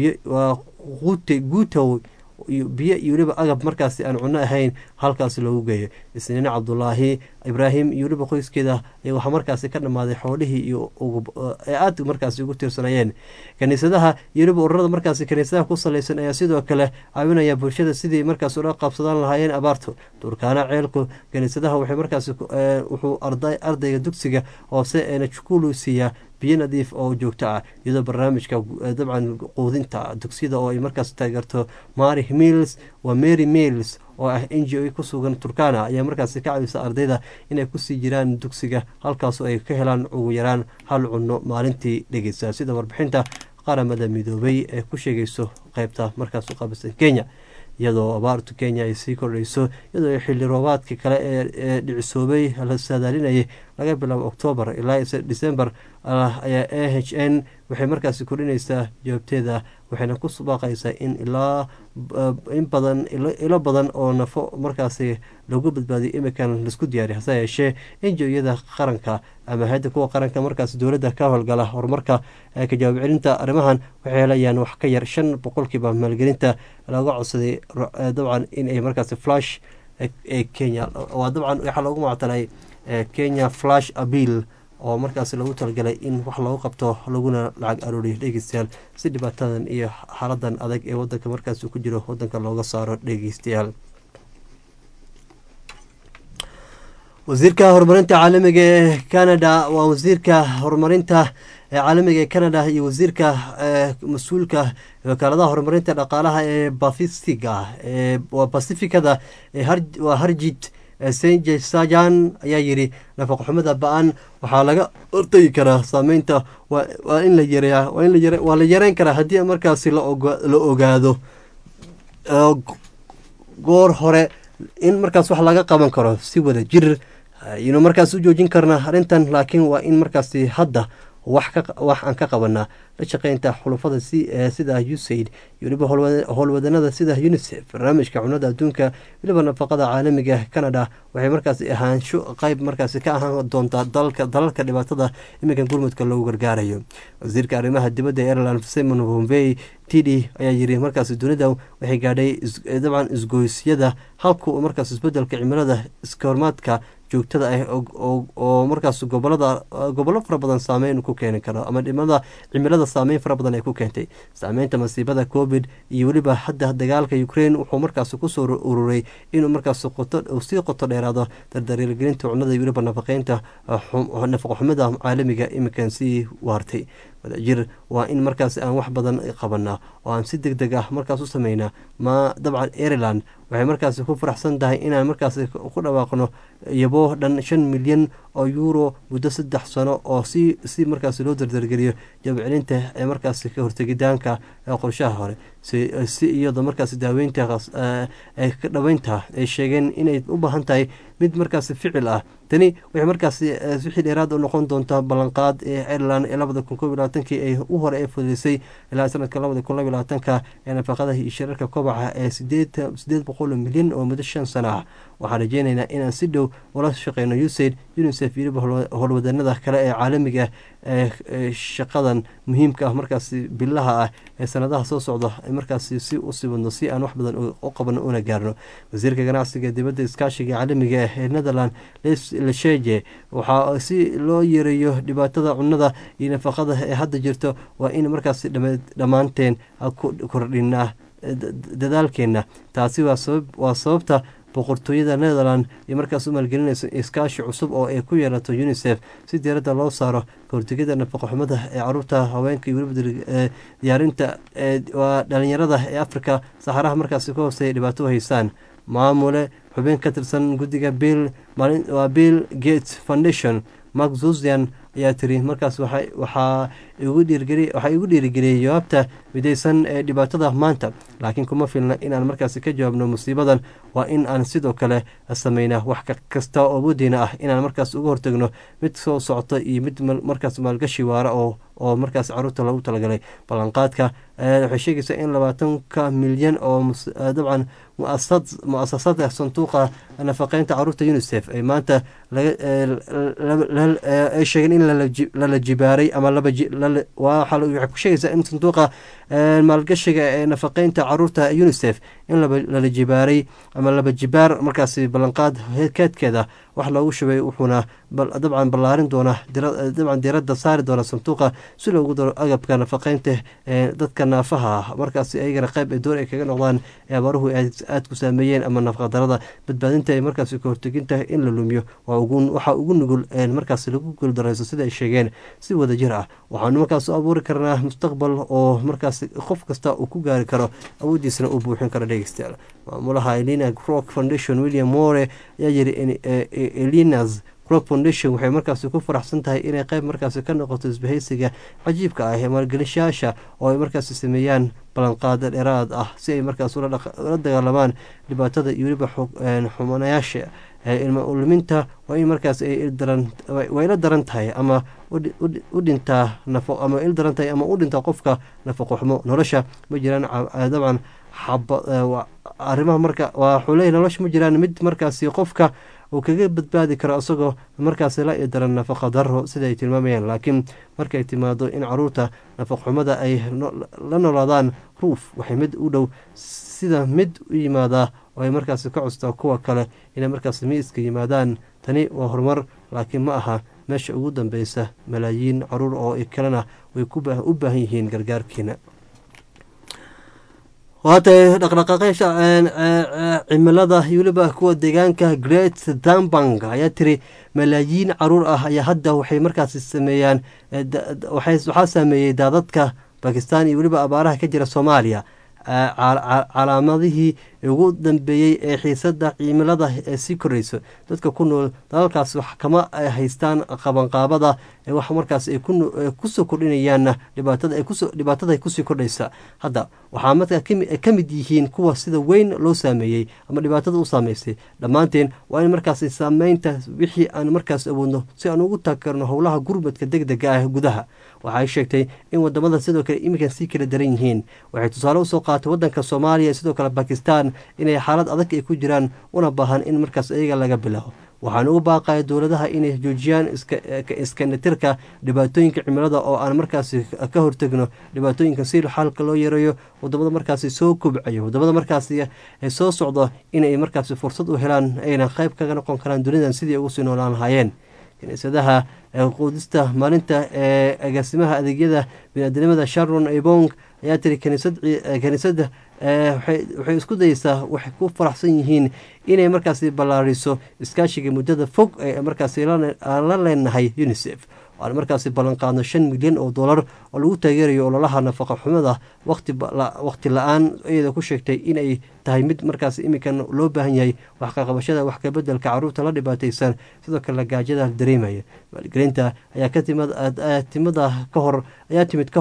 gute gutow biyo iyo weliba agab markaasi aan cuno ahayn halkaasi loogu geeyo isniine cabdulaahi ibraahim iyo weliba qoyskeeda waxaa markaasi ka dhammaaday xoolihii iyo ee aada markaasi ugu tiirsanayeen kaniisadaha iyo weliba ururada markaasi kaniisadaha ku salaysan ayaa sidoo kale caawinaya bulshada sidii markaas ula qaabsadaan lahaayeen abaartu turkaana ceelku kaniisadaha waxay markaasi wuxuu ardayga dugsiga hoose eena jukulu siiyaa biyo nadiif oo joogto ah iyadoo barnaamijka dabcan quudinta dugsiyada oo ay markaas taageerto mary mills waa mary mills oo ah n g o ku sugan turkana ayaa markaasi ka caawisa ardayda inay kusii jiraan dugsiga halkaasoo ay ka helaan ugu yaraan hal cunno maalintii dhegeysa sida warbixinta qaramada midoobay ee ku sheegayso qeybta markaas u qaabisan kenya iyadoo abaartu kenya ay sii kordhayso iyadoo xilli roobaadka kale ee dhicisoobay la saadaalinayay laga bilaabo octoobar ilaa december ayaa a h n waxay markaasi kordhinaysaa jawaabteeda waxayna ku baaqaysaa in ilaa in badan ilo badan oo nafo markaasi lagu badbaadiyo imikan laisku diyaariy hase yeeshee enjoyada qaranka ama hay-adda kuwa qaranka markaas dowladda ka howlgala horumarka ka jawaab celinta arrimahan waxay helayaan wax ka yar shan boqolkiiba maalgelinta laga codsaday dabcan in ay markaasi flash ee kenya waa dabcan waxaa loogu mactalay kenya flash abiil oo markaas lagu talagalay in wax loogu qabto laguna lacag arooriyo dhegeystayaal si dhibaatadan iyo xaaladan adag ee wadanka markaas ku jiro wadanka looga saaro dhegeystayaal wasiirka horumarinta caalamiga ee canada waa wasiirka horumarinta caalamiga ee canada iyo wasiirka mas-uulka wakaaladaha horumarinta dhaqaalaha ee bafisiga waa basifikada waa harjit senje sajan ayaa yidhi nafaqoxumada ba-an waxaa laga hortagi karaa saameynta waa in la yareeya waa la yareyn karaa haddii markaasi la ogaado goor hore in markaas wax laga qaban karo si wada jir aynu markaas u joojin karnaa arrintan laakiin waa in markaasi hadda wax aan ka qabanaa la shaqeynta xulufada sida usaid iyo weliba howlwadanada sida unisef barnaamijka cunada adduunka weliba nafaqada caalamiga canada waxay markaasi ahaansho qeyb markaasi ka ahaan doontaa dalalka dhibaatada iminkan gurmudka loogu gargaarayo wasiirka arrimaha dibadda ee ireland simon bombey tidi ayaa yiri markaasi dunida waxay gaadhay dabcan isgoysyada halka markaas isbedelka cimilada iskahormaadka joogtada ah oo markaas gobolada gobollo fara badan saameyn ku keeni karo ama dhimada cimilada saameyn fara badan ay ku keentay saameynta masiibada covid iyo weliba hadda dagaalka ukraine wuxuu markaas kusoo ururay inuu markaas sii qoto dheeraado dardareelgelinta cunada iyo weliba nafaqeynta nafaqoxumada caalamiga iminkan sii waartay wadajir waa in markaas aan wax badan qabanaa oo aan si deg deg ah markaas u sameynaa ma dabcan ireland waxay markaasi ku faraxsan tahay inaan markaasi ku dhawaaqno iyaboo dhan shan milyan oo euro muddo saddex sano oo si si markaasi loo dardargeliyo jabcelinta ee markaasi ka hortegidaanka qorshaha hore si iyadoo markaasi daaweynta ka dhaweynta ay sheegeen inay u baahan tahay mid markaasi ficil ah tani waxay markaasi wixii dheeraad u noqon doontaa ballanqaad ee ireland ee labada kun kob iyo labaatankii ay u hore ee fudulisay ilaa sanadka labada kun laba iyo labaatanka ee nafaqadaha iyo shirarka kobaca ee sideed sideed boqol milyan oo muddo shan sano ah waxaan rajeynaynaa inaan si dhow ula shaqeyno usaid unisef iyo howlwadanada kale ee caalamiga ee shaqadan muhiimka ah markaasi bilaha ah ee sanadaha soo socda markaasi si u sibadno si aan wax badan u qabano una gaarno wasiirka ganacsiga dibadda iskaashiga caalamiga ee netherland lesheje waxaa si loo yareeyo dhibaatada cunada iyo nafaqada ee hadda jirto waa in markaasi dhammaanteen kordhinaa dadaalkeena taasi waa sababta boqortooyada netherland iyo markaas u maalgelinayso iskaashi cusub oo ay ku yeelato unisef si diiradda loo saaro kahortegida nafaqo xumada ee caruurta haweenka iyo weliba diyaarinta waa dhalinyarada ee africa saxaraha markaasi ka hooseeya dhibaato haysaan maamule xubin ka tirsan guddiga bill waa bill gates foundation mark zuzian ayaa tiri markaas waxaa igu dhiirigeliyay jawaabta midaysan ee dhibaatada maanta laakiin kuma filna inaan markaasi ka jawaabno musiibadan waa in aan sidoo kale sameynaa wax kasta oo wadiina ah inaan markaas uga hortagno mid soo socota iyo mid markaas maalgashi waara oo oo markaas caruurta lagu talagalay ballanqaadka waxay sheegaysaa in labaatanka milyan oo dabcan mu-asasada sanduuqa nafaqeynta caruurta unisef ay maanta ay sheegeen in lala jibaaray ama waxay ku sheegaysaa in sanduuqa maalgashiga ee nafaqeynta caruurta unisef in lala jibaaray ama laba jibaar markaasi ballanqaad keedkeeda wax loogu shubay wuxuuna dabcan ballaarin doona dabcan diiradda saari doona sanduuqa si loogu daro agabka nafaqeynta ee dadka naafaha ah markaasi ayagana qayb ee door ay kaga noqdaan ee abaaruhu aada ku saameeyeen ama nafaqadarada badbaadinta ee markaasi ka horteginta in la lumiyo waxaa ugu nugul markaasi lagu guuldarayso sida ay sheegeen si wada jir ah waxaanu markaas u abuuri karnaa mustaqbal oo markaasi qof kasta uu ku gaari karo awooddiisana uu buuxin karo dhegeystayaal maamulaha elina rock foundation william more ayaa yiri elinas rock foundation waxay markaasi ku faraxsan tahay inay qayb markaasi ka noqoto isbahaysiga cajiibka ah ee maalgelishayaasha oo ay markaasi sameeyaan ballanqaada dheeraad ah si ay markaas ula dagaalamaan dhibaatada iyo weliba xumanayaasha ilma luminta waa in markaas way la daran tahay ama u dhintaa ama il daran tahay ama u dhintaa qofka nafaqo xumo nolosha ma jiraan dabcan arrimaha marka waxuu leeyahy nolosha ma jiraan mid markaasi qofka uu kaga badbaadi karo isagoo markaasi la daran nafaqa daro sida ay tilmaamayaan laakiin markay timaado in caruurta nafaqxumada ay la noolaadaan ruuf waxay mid u dhow sida mid u yimaadaa oo ay markaasi ka costaa kuwa kale inay markaasi miiska yimaadaan tani waa horumar laakiin ma aha meesha ugu dambeysa malaayiin caruur oo kalena way u baahan yihiin gargaarkiina waatay dhaqdhaqaaqeysha cimilada weliba kuwa deegaanka great dambang ayaa tiri malaayiin caruur ah ayaa hadda waxay markaasi sameeyaan waxaa saameeyey daadadka bakistan iyo weliba abaaraha ka jira soomaaliya calaamadihii ugu dambeeyey ee xiisada cimilada ee sii koreyso dadka ku nool dalalkaas wax kama haystaan qabanqaabada wax markaas ay kusoo kordhinayaanna dhibaatada kusii kordhaysa hadda waxaa markaa ka mid yihiin kuwa sida weyn loo saameeyey ama dhibaatada u saameysay dhammaanteen waa in markaas saameynta wixii aan markaas awoodno si aan ugu taageerno howlaha gurmadka deg dega ah gudaha waxay sheegtay in wadamada sidoo kale iminkan sii kala daran yihiin waxay tusaale usoo qaatay wadanka soomaaliya sidoo kale bakistan inay xaalad adag ay ku jiraan una baahan in markaas iyaga laga bilaabo waxaan ugu baaqaya dowladaha inay joojiyaan iskanatirka dhibaatooyinka cimilada oo aan markaasi ka hortegno dhibaatooyinka si xalka loo yareeyo wadamada markaasi soo kobcayo wadamada markaasi soo socdo inay markaasi fursad u helaan ayna qayb kaga noqon karaan dunidan sidii ugu sii noolaan lahaayeen kiniisadaha quudista maalinta ee agaasimaha adeegyada biniaadamada sharon ebong ayaa tiri kaniisadda waxay isku dayeysaa waxay ku faraxsan yihiin inay markaasi ballaariso iskaashiga muddada fog ee markaasi la leenahay unisef aan markaasi ballan qaadno shan milyan oo dollar oo lagu taageerayo ololaha nafaqa xumada waqti la-aan iyada ku sheegtay inay tahay mid markaas iminkan loo baahan yahay wax kaqabashada wax kabedelka caruurta la dhibaateysan sidoo kale gaajada dareemaya maalgelinta ayaa timida ka hor ayaa timid ka hor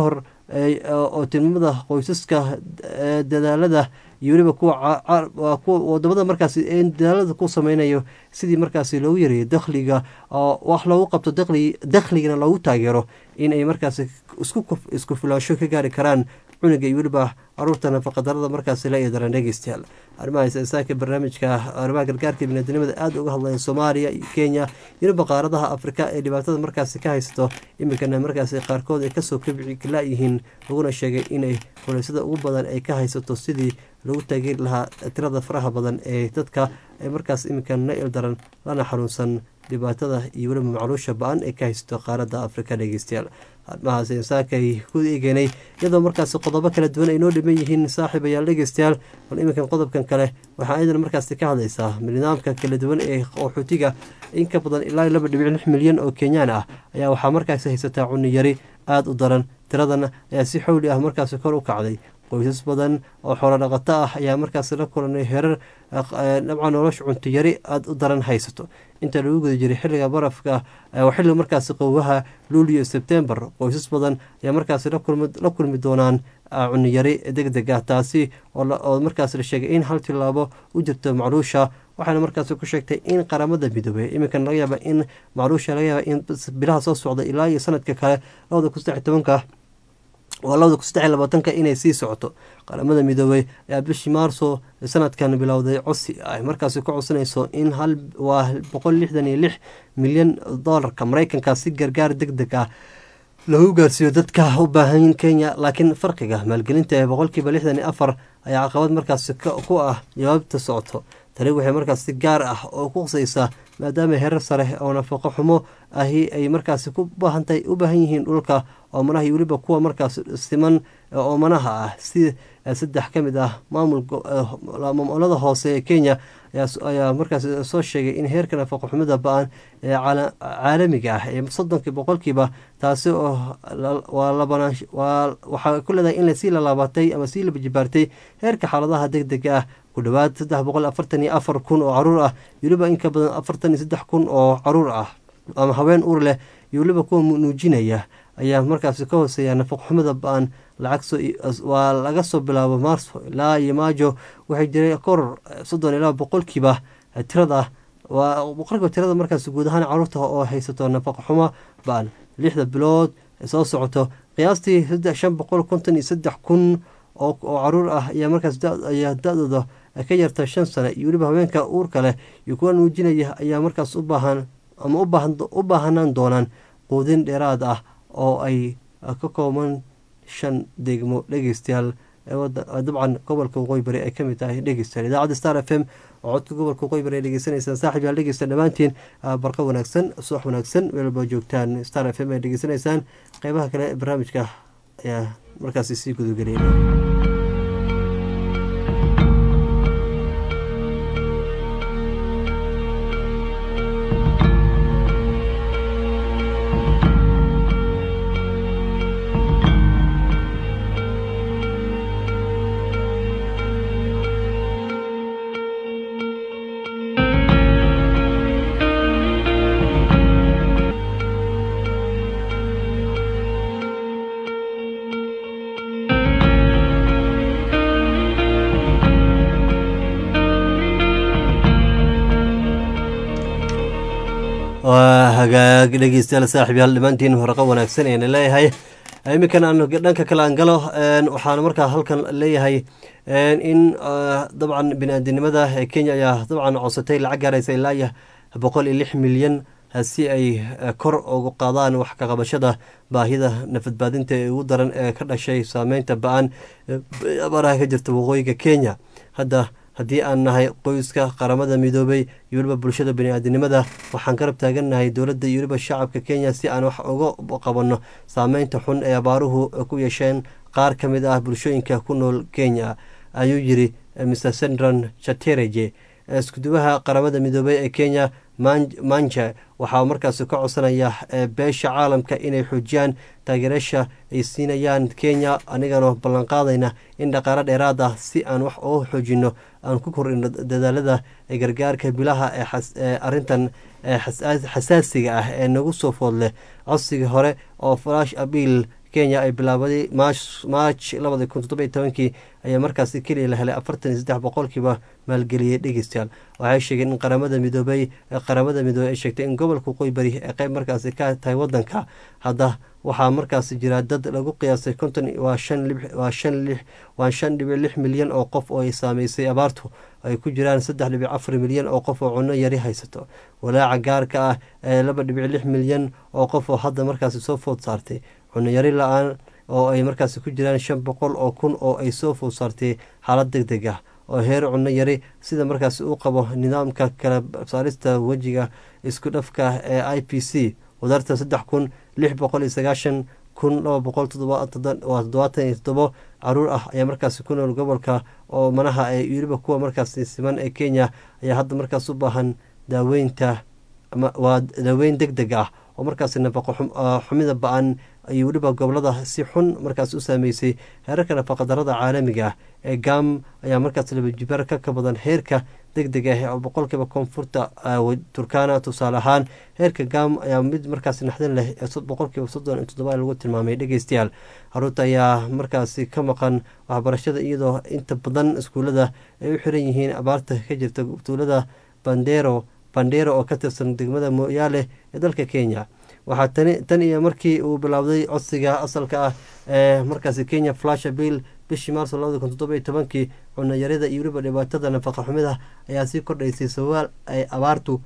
oo tilmaamada qoysaska dadaalada iyo weliba kuwa kuwa wadamada markaasi dadaalada ku sameynayo sidii markaasi loogu yareeyo dakhliga oo wax loogu qabto daqli dakhligana loogu taageero in ay markaasi isku isku filaansho ka gaari karaan cunuga iyo weliba caruurta nafaqadarada markaasi la eedaran dhegeystayaal arrimaha isasaaka barnaamijka arrimaha gargaarka biniadamada aada uga hadlaya soomaaliya iyo kenya weliba qaaradaha afrika ee dhibaatada markaasi ka haysato iminkana markaasi qaarkood ay kasoo kabci la-yihiin laguna sheegay inay culeysada ugu badan ay ka haysato sidii lagu taageeri lahaa tirada faraha badan ee dadka ee markaas iminkan na ildaran lana xanuunsan dhibaatada iyo weliba macluusha ba-an ee ka haysato qaaradda afrika dhegeystayaal arrimahaas insaakay ku eegeynay iyadoo markaasi qodobo kala duwan ay noo dhiman yihiin saaxiib ayaal dhegeystayaal bal iminkan qodobkan kale waxaa iyadan markaasi ka hadlaysaa nidaamka kala duwan ee qaxootiga in ka badan ilaa laba dhibic lix milyan oo kenyaan ah ayaa waxaa markaasi haysataa cunni yari aada u daran tiradan ayaa si xowli ah markaasi kor u kacday qoysas badan oo xoolo dhaqato ah ayaa markaasi la kulanay herar dhabca nolosha cunto yari aada u daran haysato inta lagu guda jiray xilliga barafka xilliga markaasi qowwaha luuliyo sebtembar qoysas badan ayaa markaasi la kulmi doonaan cuniyari deg deg ah taasi oo markaas la sheegay in hal tilaabo u jirto macluusha waxaana markaasi ku sheegtay in qaramada midoobey iminkan laga yaaba in macluusha laga yaaba in bilaha soo socda ilaa iyo sanadka kale labada kun saddex tobanka waa labada kun saddex labaatanka inay sii socoto qaramada midoobey ayaa bishii maarso sanadkan bilowday codsi ay markaasi ku codsanayso in hal waa boqol lixdan iyo lix milyan doolarka mareykanka si gargaar deg deg ah lagu gaarsiiyo dadka u baahan kenya laakiin farqiga maalgelinta ee boqolkiiba lixdan iyo afar ayaa caqabad markaasi ku ah jawaabta socoto tani waxay markaas si gaar ah oo ku qusaysaa maadaama herar sare oo nafaqo xumo ahi ay markaasi ku baahantahay u baahan yihiin dhulka oomanaha iyo weliba kuwa markaas siman oomanaha ah si saddex ka mid ah maamulada hoose ee kenya ayaa markaas soo sheegay in heerka nafaqo xumida ba-an ee caalamiga ah ee soddonki boqolkiiba taasi oo waxaa ku leedahay in lasii lalaabatay ama sii labajibaartay heerka xaaladaha deg dega ah ku dhowaad saddex boqol afartan iyo afar kun oo caruur ah iyo weliba in ka badan afartan iyo saddex kun oo caruur ah ama haween uur leh iyo weliba kuwa nuujinaya ayaa markaasi ka hooseeya nafaqxumada ba-an waa laga soo bilaabo maarso ilaa iyo maajo waxay jiray koror soddon ilaa boqolkiiba tirada waa boqolkiiba tirada markaas guud ahaan caruurta oo haysato nafaqxumo ba-an lixda bilood soo socoto qiyaastii saddex shan boqol konton iyo saddex kun oo caruur ah ayaa markaas ayaa da-dooda ka yarta shan sano iyo weliba haweenka uurka leh iyo kuwa nuujinaya ayaa markaas u baahan ama u baahanaan doonaan quudin dheeraad ah oo ay ka kooban shan degmo dhegeystayaal dabcan gobolka waqooyi bari ay kamid tahay dhegeystayaal idaacadda star f m oo codka gobolka waqooyi bari ay dhegeysanaysaan saaxib yaal dhegeysta dhammaantiin barqa wanaagsan subax wanaagsan meelba joogtaan star f m ay dhegeysanaysaan qeybaha kale ee barnaamijka ayaa markaasi sii gudagelaya waa hagaag dhegeystayaal saaxib yaal dhammaantiin horaqo wanaagsan eena leeyahay iminkan aan dhanka kale aan galo waxaan markaa halkan leeyahay in dabcan bini-aadinimada ee kenya ayaa dabcan codsatay lacag gaaraysa ilaa iyo boqol iyo lix milyan si ay kor ugu qaadaan wax ka qabashada baahida nafadbaadinta ee ugu daran ee ka dhashay saameynta ba-an abaaraha ka jirta waqooyiga kenya hadda haddii aan nahay qoyska qaramada midoobay iyo weliba bulshada bani-aadinimada waxaan garab taagannahay dowladda iyo weliba shacabka kenya si aan wax uga qabanno saameynta xun ee abaaruhu ku yeesheen qaar ka mid ah bulshooyinka ku nool kenya ayuu yiri mr sendron chatereje iskuduwaha qaramada midoobey ee kenya manja waxaa markaasi ka codsanaya beesha caalamka inay xoojiyaan taageerasha ay siinayaan kenya anigana ballanqaadayna in dhaqaalo dheeraad ah si aan wax uga xoojino aan ku kordhino dadaalada gargaarka bilaha ee arintan xasaasiga ah ee nagu soo food leh codsigii hore oo falash abiil kenya ay bilaabaday march labada kun toddoba iyo tobankii ayaa markaasi keliya la helay afartan iyo saddex boqolkiiba maalgeliyey dhegeystayaal waxay sheegeen in qaramada midoobay qaramada midoobey ay sheegtay in gobolka waqooyi bari ee qeyb markaasi ka tahay wadanka hadda waxaa markaasi jira dad lagu qiyaasay konton waa shan waa shan lix waa shan dhibic lix milyan oo qof oo ay saameysay abaartu ay ku jiraan saddex dhibic afar milyan oo qof oo cunno yari haysato walaaca gaarka ah ee laba dhibic lix milyan oo qof oo hadda markaasi soo food saartay cunno yari la-aan oo ay markaasi ku jiraan shan boqol oo kun oo ay soo food saartay xaalad deg deg ah oo heer cunno yari sida markaasi uu qabo nidaamka kala saarista wejiga isku dhafka ee i p c wadarta saddex kun lix boqol iyo sagaashan kun laba boqol toddobaatan iyo toddobo caruur ah ayaa markaasi ku nool gobolka oo manaha ee weliba kuwa markaasi siman ee kenya ayaa hadda markaas u baahan daaweynta waa daaweyn deg deg ah oo markaasi nafaqo xumida ba-an iyo weliba gobolada si xun markaas u saameysay heerarka nafaqadarada caalamiga ah ee gam ayaa markaas labajibaar ka kabadan heerka deg deg ah oo boqolkiiba koonfurta turkana tusaale ahaan heerka gam ayaa mid markaas naxdin leh boqolkiiba soddon iyo toddoba lagu tilmaamay dhegeystayaal caruurta ayaa markaasi ka maqan waxbarashada iyadoo inta badan iskuulada ay u xiran yihiin abaarta ka jirta tuulada bandero bandero oo ka tirsan degmada mooyaale ee dalka kenya waxaa tani tan iyo markii uu bilowday codsiga asalka ah ee markaasi kenya flasha bill bishii maarso labada kun toddoba iyo tobankii cunayarida iyo weliba dhibaatada nafaqa xumida ayaa sii kordhaysay sabaal ay abaartu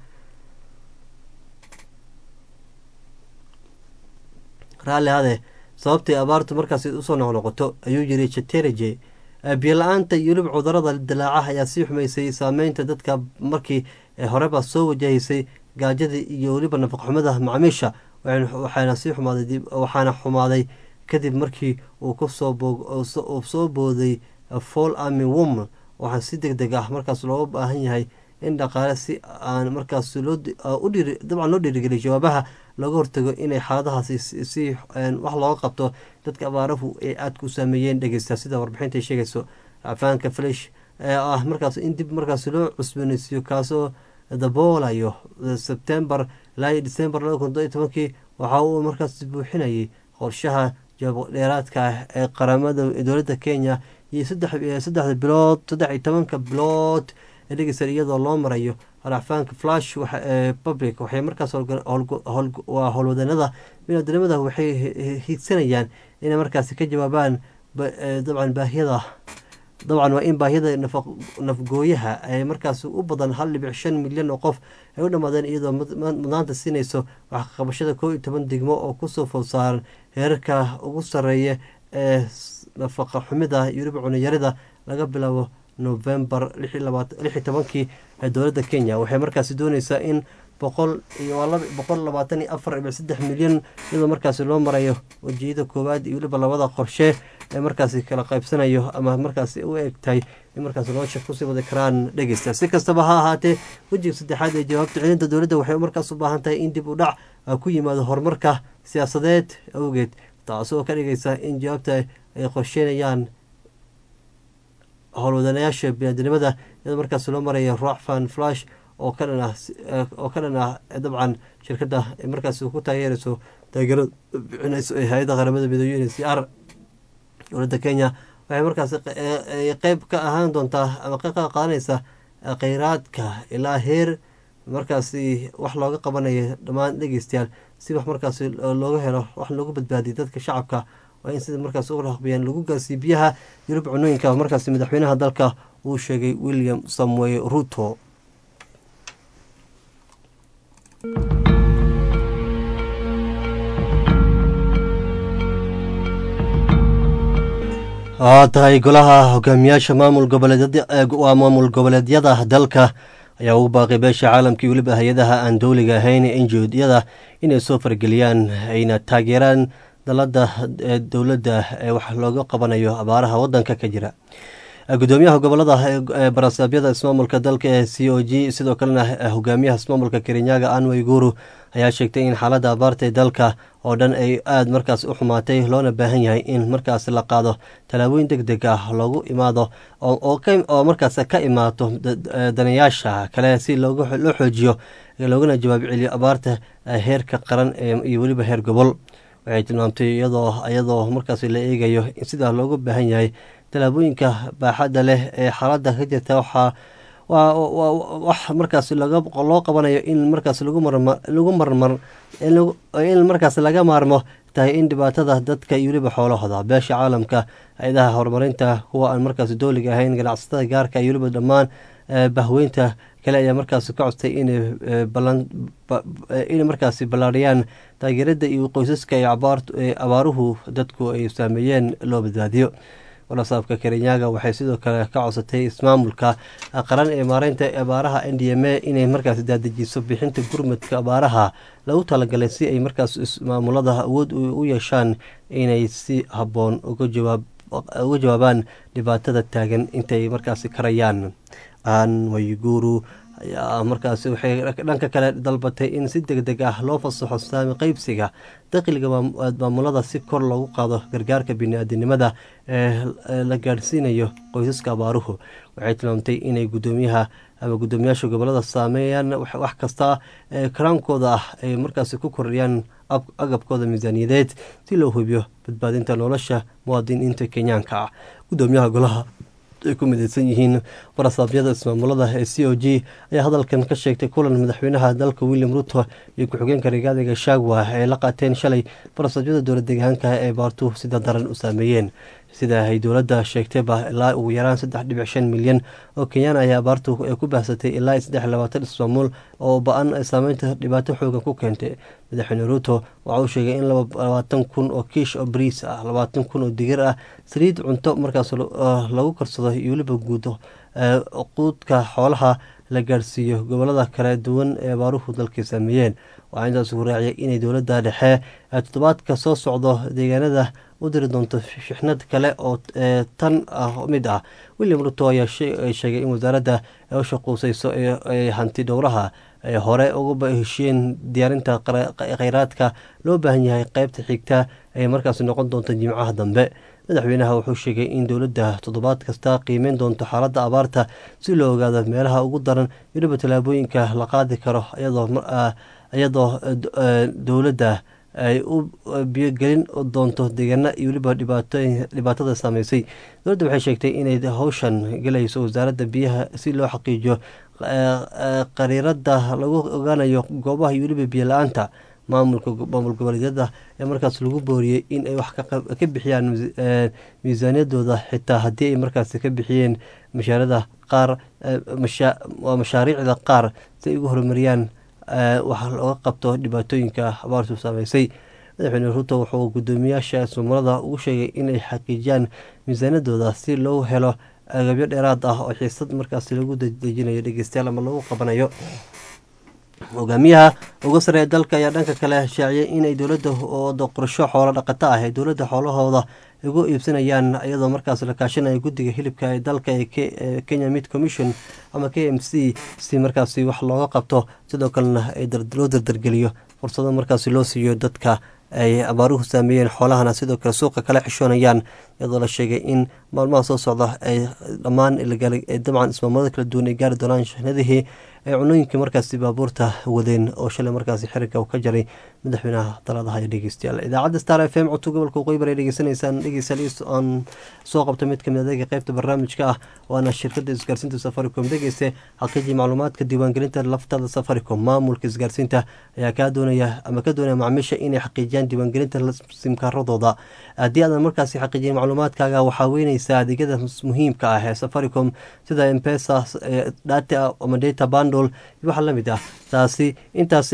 raalli hade sababtii abaartu markaasi usoo noqnoqoto ayuu yiri chatereje biyo-la-aanta iyo weliba cudurada dilaaca ayaa sii xumaysay saameynta dadka markii horeba soo wajahaysay gaajadii iyo weliba nafaqxumada macaamiisha waxaana sii xumaaday waxaana xumaaday kadib markii uu kusoo soo booday fall army woman waxaa si deg deg ah markaas looga baahan yahay in dhaqaale si aan markaas dabcan loo dhiirigeliyo jawaabaha looga hortago inay xaaladahaasi si wax looga qabto dadka abaarahu ay aadka u saameeyeen dhegeysta sida warbixinta sheegayso afaanka flesh ee ah markaas in dib markaas loo cusbooneysiiyo kaasoo daboolayo sebtembar ilaa iyo december laba kun todoiyo tobankii waxa uu markaas buuxinayay qorshaha jawaab dheeraadka ah ee qaramada dowladda kenya iyo saddexda bilood saddex iyo tobanka bilood ee dhegeysan iyadoo loo marayo haracfaanka flash public waxay markaas waa howlwadanada binaadamada waxay hiidsanayaan inay markaasi ka jawaabaan dabcan baahiyada dabcan waa in baahiyada nafgooyaha ay markaas u badan hal dhibic shan milyan oo qof ay u dhammaadeen iyadoo mudnaanta siinayso waxqabashada koo iyo toban degmo oo kusoo food saaran heerarka ugu sareeya ee nafaqa xumida iyo weliba cunayarida laga bilaabo novembar lix iyo tobankii ee dowladda kenya waxay markaasi dooneysaa in boqol boqol labaatan iyo afar dhibic saddex milyan iyadoo markaasi loo marayo wajiyada koowaad iyo weliba labada qorshe ee markaasi kala qaybsanayo ama markaasi u egtahay in markaasi nolosha kusii wadi karaan dhegeysta si kastaba ha ahaatee wejiga saddexaad ee jawaabta celinta dowladda waxay markaas u baahan tahay in dib u dhac ku yimaado horumarka siyaasadeed awgeed taasoo ka dhigaysa in jawaabta ay qorsheynayaan howlwadanayaasha binaadinimada iyadoo markaas loo maraya rockfan flash oo ka dhan ah oo ka dhan ah dabcan shirkadda markaas ku taageerayso taageerada bixinayso ee hay-adda qaramada midoobe n c r dowladda kenya waxay markaas qeyb ka ahaan doontaa ama qeyb ka qaadanaysa kheyraadka ilaa heer markaasi wax looga qabanayo dhammaan dhegeystayaal si wax markaasi looga helo wax loogu badbaadiyo dadka shacabka waa in sida markaas u raqbiyaan lagu gaarsiiyo biyaha yurub cunooyinka markaasi madaxweynaha dalka uu sheegay william samuel ruto waa tahay golaha hogaamiyaasha maamul goboleedwaa maamul goboleedyada dalka ayaa ugu baaqay beesha caalamkii weliba hay-adaha aan dowliga ahayn enjoodyada inay soo fargeliyaan ayna taageeraan dalada dowladda ee wax looga qabanayo abaaraha wadanka ka jira gudoomiyaha gobolada barasaabyada ismaamulka dalka ee c o g sidoo kalena hogaamiyaha ismaamulka kerinyaga anway guru ayaa sheegtay in xaaladda abaarta ee dalka oo dhan ay aada markaas u xumaatay loona baahan yahay in markaas la qaado tallaabooyin deg deg ah loogu imaado oo markaas ka imaato danayaasha kale si loo xoojiyo loogana jawaab celiyo abaarta heerka qaran iyo weliba heer gobol waxay tilmaamtay iyadoo iyadoo markaasi la eegayo in sidaa looga baahan yahay tallaabooyinka baaxadda leh ee xaaladda ka jirta waxaa waa wax markaas loo qabanayo in markaas lagu marmar in markaas laga maarmo tahay in dhibaatada dadka iyo weliba xoolahooda beesha caalamka hay-adaha horumarinta kuwa aan markaas dooliga ahayn ganacsatada gaarka iyo weliba dhammaan bahweynta kale ayaa markaas ka codtay inay markaasi ballaariyaan taageerada iyo qoysaska ee abaaruhu dadku ay saameeyeen loo badbaadiyo walasaabka kerenyaga waxay sidoo kale ka codsatay ismaamulka qaran ee maareynta abaaraha n d m a inay markaas daadajiso bixinta gurmadka abaaraha lagu talagalay si ay markaas ismaamulada awood u yeeshaan inay si habboon uga jawaabaan dhibaatada taagan intay markaasi karayaan aan wayguru ayaa markaasi waxay dhanka kale dalbatay in si deg deg ah loo fasaxo saami qeybsiga dakhliga maamulada si kor loogu qaado gargaarka bini-aadinimada ee la gaadhsiinayo qoysaska abaaruhu waxay tilmaamtay inay gudoomiyaha ama guddoomiyaasha gobolada saameeyaan wax kasta ee karaankooda ah ay markaasi ku kordhiyaan agabkooda miisaaniyadeed si loo hubiyo badbaadinta nolosha muwaadiniinta kenyaanka ah guddoomiyaha golaha ay ku mideysan yihiin barasaabyada ismaamulada ee c o g ayaa hadalkan ka sheegtay kulan madaxweynaha dalka william ruto iyo ku-xigeenka rigaadiga shagwa ay la qaateen shalay barasaabyada dowlad deegaanka ee baartu sida daran u saameeyeen sida ay dowladda sheegtayba ilaa ugu yaraan saddex dhibic shan milyan oo kenyaan ayaa abaartu ku baahsatay ilaa saddex labaatan ismaamuul oo ba-an saameynta dhibaato xoogan ku keentay madaxweyne ruuto waxa uu sheegay in labaatan kun oo kiish oo bariis ah labaatan kun oo digir ah saliid cunto markaas lagu karsado iyo weliba guudo quudka xoolaha la gaadhsiiyo gobolada kala duwan ee abaaruhu dalkii saameeyeen waxaa intaas ugu raaciyay inay dowladda dhexe toddobaadka soo socdo deegaanada u diri doonto shixnad kale oo tan mid ah william ruto ayaa sheegay in wasaaradda u shaquuseyso ee hanti dhowraha ay hore uga heshiyeen diyaarinta kheyraadka loo baahan yahay qeybta xigta ay markaas noqon doonto jimcaha dambe madaxweynaha wuxuu sheegay in dowladda toddobaad kasta qiimeyn doonto xaaladda abaarta si loo ogaado meelaha ugu daran weliba tallaabooyinka la qaadi karo iyadoo dowladda ay u biyogelin doonto deegaana iyo weliba dhibaatada saameysay dowladda waxay sheegtay inay howshan gelayso wasaaradda biyaha si loo xaqiijiyo qariirada lagu ogaanayo goobaha iyo weliba biyo la-aanta maamulka maamul goboleedyada ee markaas lagu booriyey in ay wax ka bixiyaan miisaaniyadooda xitaa haddii ay markaas ka bixiyeen mashaarada qaar waa mashaariicda qaar si ay ugu horumariyaan wax looga qabto dhibaatooyinka abaartu saameysay madaxweyne ruto wuxuu guddoomiyaasha ismaamulada ugu sheegay inay xaqiijiyaan miisaaniyadooda si loo helo agabyo dheeraad ah oo xiisad markaas lagu dejinayo dhegeystayaal ama lagu qabanayo hogaamiyaha uga sareeya dalka ayaa dhanka kale shaaciyay inay dowladda ooda qorsho xoolo dhaqato ah ee dowladda xoolahooda ugu iibsanayaan iyadoo markaas la kaashanaya guddiga hilibka ee dalka ee kenya mid commission ama k m c si markaasi wax looga qabto sidoo kalena loo dardargeliyo fursado markaasi loo siiyo dadka ay abaaruhu saameeyeen xoolahana sidoo kale suuqa kala xishoonayaan iyadoo la sheegay in maalmaha soo socda ay dhammaan dabcan ismaamulada kala duwan ay gaari doonaan shahnadihii ay cunooyinkii markaasi baabuurta wadeen oo shalay markaasi xiriga ka jaray madaxweynaha taladaha ee dhegeystayaal idaacadda star f m codka gobolka waqooyi ay dhegeysanaysaan dhegeystayaal aan soo qabto mid kamid adeega qeybta barnaamijka ah waana shirkada isgaarsiinta safaricom dhegeyste xaqiijii macluumaadka diiwaangelinta laftada safaricom maamulka isgaarsiinta ayaa kaa doonaya ama ka doonaya macaamiisha inay xaqiijiyaan diiwaangelinta simkaaradooda haddii aadan markaasi xaqiijin macluumaadkaaga waxaa weyneysaa adeegyada muhiimka ah ee safaricom sida mpesa data ama data bundle waxa lamid ah taasi intaasi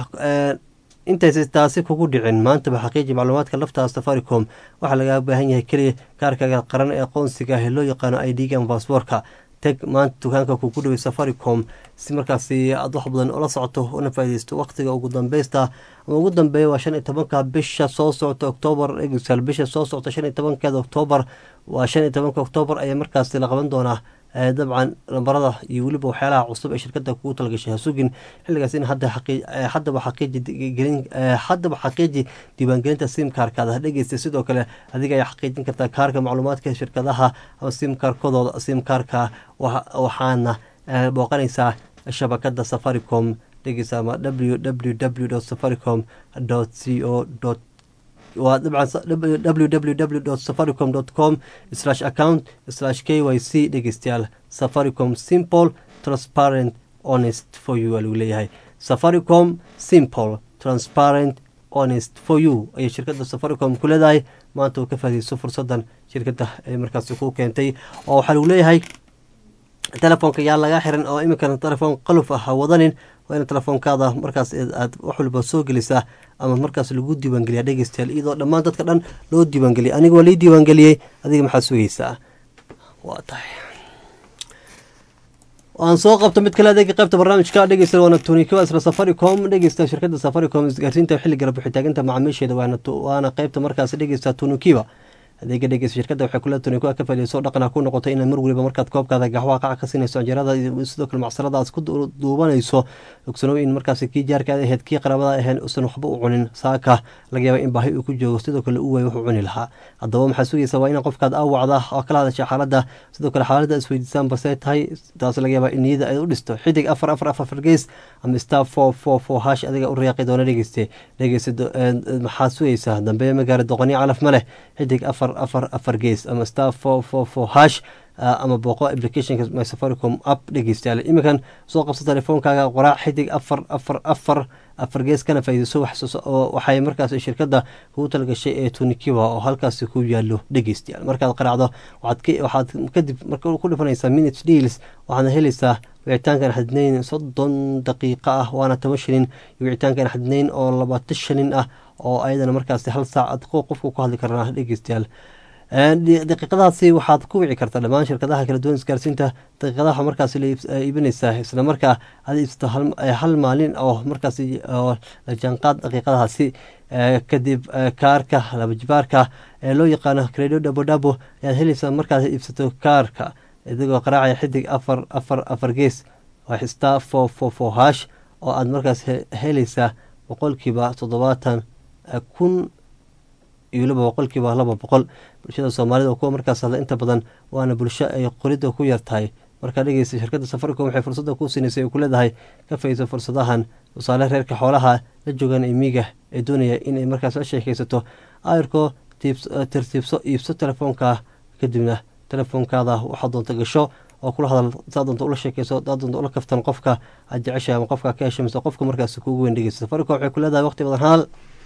intaysa taasi kugu dhicin maantaba xaqiiji macluumaadka laftaa safaricom waxaa lagaa baahan yahay keliya kaarkaga qaran ee aqoonsiga ah ee loo yaqaano i d ga baasboorka teg maanta dukaanka kugu dhaway safaricom si markaasi aad wax badan ola socoto una faaideysto waqtiga ugu dambeysta ama ugu dambeeya waa shan iyo tobanka bisha soo socota oktoobar egsal bisha soo socota shan iyo tobankeeda oktoobar waa shan iyo tobanka oktoobar ayaa markaasi la qaban doonaa dabcan lambarada iyo weliba waxyaalaha cusub ee shirkada kugu talagashay hasugin xilligaas in haddaba haddaba xaqiiji diiwaangelinta simkaarkaada dhegeysta sidoo kale adiga ayaa xaqiijin kartaa kaarka macluumaadka shirkadaha ama simkaarkadooda simkaarka waxaana booqanaysaa shabakada safaricom dhegeysa ama w w w safaricom c o waa dabcan www safaricom com slash account slash k y c dhegeystayaal safaricom simple transparent honest for you waa lagu leeyahay safaricom simple transparent honest for you ayay shirkadda safaricom ku leedahay maanta uu ka faadiyeyso fursadan shirkadda ay markaasi ku keentay oo waxaa lagu leeyahay telefoonka yaa laga xiran oo iminkana telefoon qaluf ah ha wadanin waa in telefoonkaada markaas aad wax walba soo gelisaa ama markaas lagu diiwaangeliyaa dhegeystayaal iyadoo dhammaan dadka dhan loo diiwaangeliyay aniga waa lii diiwaangeliyey adiga maxaad sugaysaa waa tahay waan soo qabta mid kale adeega qaybta barnaamijka dhegeysta waana tunika isla safaricom dhegeysta shirkadda safaricom isgaarsiinta xilliga bixitaaginta macaamiisheeda waana qaybta markaas dhegeysta tunikiba adeega dhegeysta shirkadda waxay kula tunika ka fadhiiso dhaqan ku noqoto inaad mar waliba markaad koobkaada gaxwaha qaca ka siinayso anjeerada sidoo kale macsalada aad ku duubanayso ogsanow in markaas kii jaarkaada ahayd kii qaraabada ahayn usan waxba u cunin saaka laga yaaba in baahi uu ku joogo sidoo kale u waay wuxuu cuni lahaa haddaba maxaa sugaysa waa ina qofkaad aawacda oo kala hadasha xaaladda sidoo kale xaaladda isweydiisaan balse tahay taas laga yaaba in niyada ay u dhisto xidig afar afar afar afar gees ama star four four four hash adiga u riyaaqi doona dhegeyste dhegeysta maxaad sugaysaa dambe magaara doqoniyo calaf ma leh xidig afar afar afar gees ama star four four four hash ama booqo applicationka my safaricom app dhegeystayaal iminkan soo qabso telefoonkaaga qoraac xidig afar afar afar afar gees kana faa'iidayso waxay markaas shirkadda kugu talgashay ee tunikiwa oo halkaasi ku yaalo dhegeystayaal markaad qaraacdo waxaad kadib marka ku dhifanaysaa minutes deals waxaadna helaysaa wicitaankan xadnayn soddon daqiiqo ah waana toban shilin iyo wicitaankan xadnayn oo labaatan shilin ah oo ayadana markaasi hal saacad qofka ku hadli karnaa dhegeystayaal daqiiqadahaasi waxaad ku wici kartaa dhammaan shirkadaha kala duwan isgaarsiinta daqiiqadaha markaas la iibinaysaa isla markaa aad iibsato hal maalin oo markaas la jaanqaad daqiiqadahaasi kadib kaarka labajibaarka ee loo yaqaano credo dhabo dhabo ayaad helaysaa markaad iibsato kaarka idigoo qaraacaya xidig afar afar afar gees waa star four four four hash oo aad markaas helaysaa boqolkiiba toddobaatan kun iyo waliba boqolkiiba laba boqol bulshada soomaalida oo kuwa markaas hadla inta badan waana bulsho ay qoridda ku yar tahay markaa dhegeysta shirkadda safaricom waxay fursadda ku siinaysay ay ku leedahay ka faiiso fursadahan tusaale reerka xoolaha la joogaan emiga ee doonaya inay markaas la sheekaysato ayarko tirtiibso iibso telefoonka kadibna telefoonkaada waxaad doonta gasho oo kula hadal saa doonta ula sheekayso daa doonta ula kaftan qofka aad jeceshahay ama qofka ka hesho mise qofka markaas kuugu weyn dhegeysta safaricom waxay ku leedahay waqti badan hadal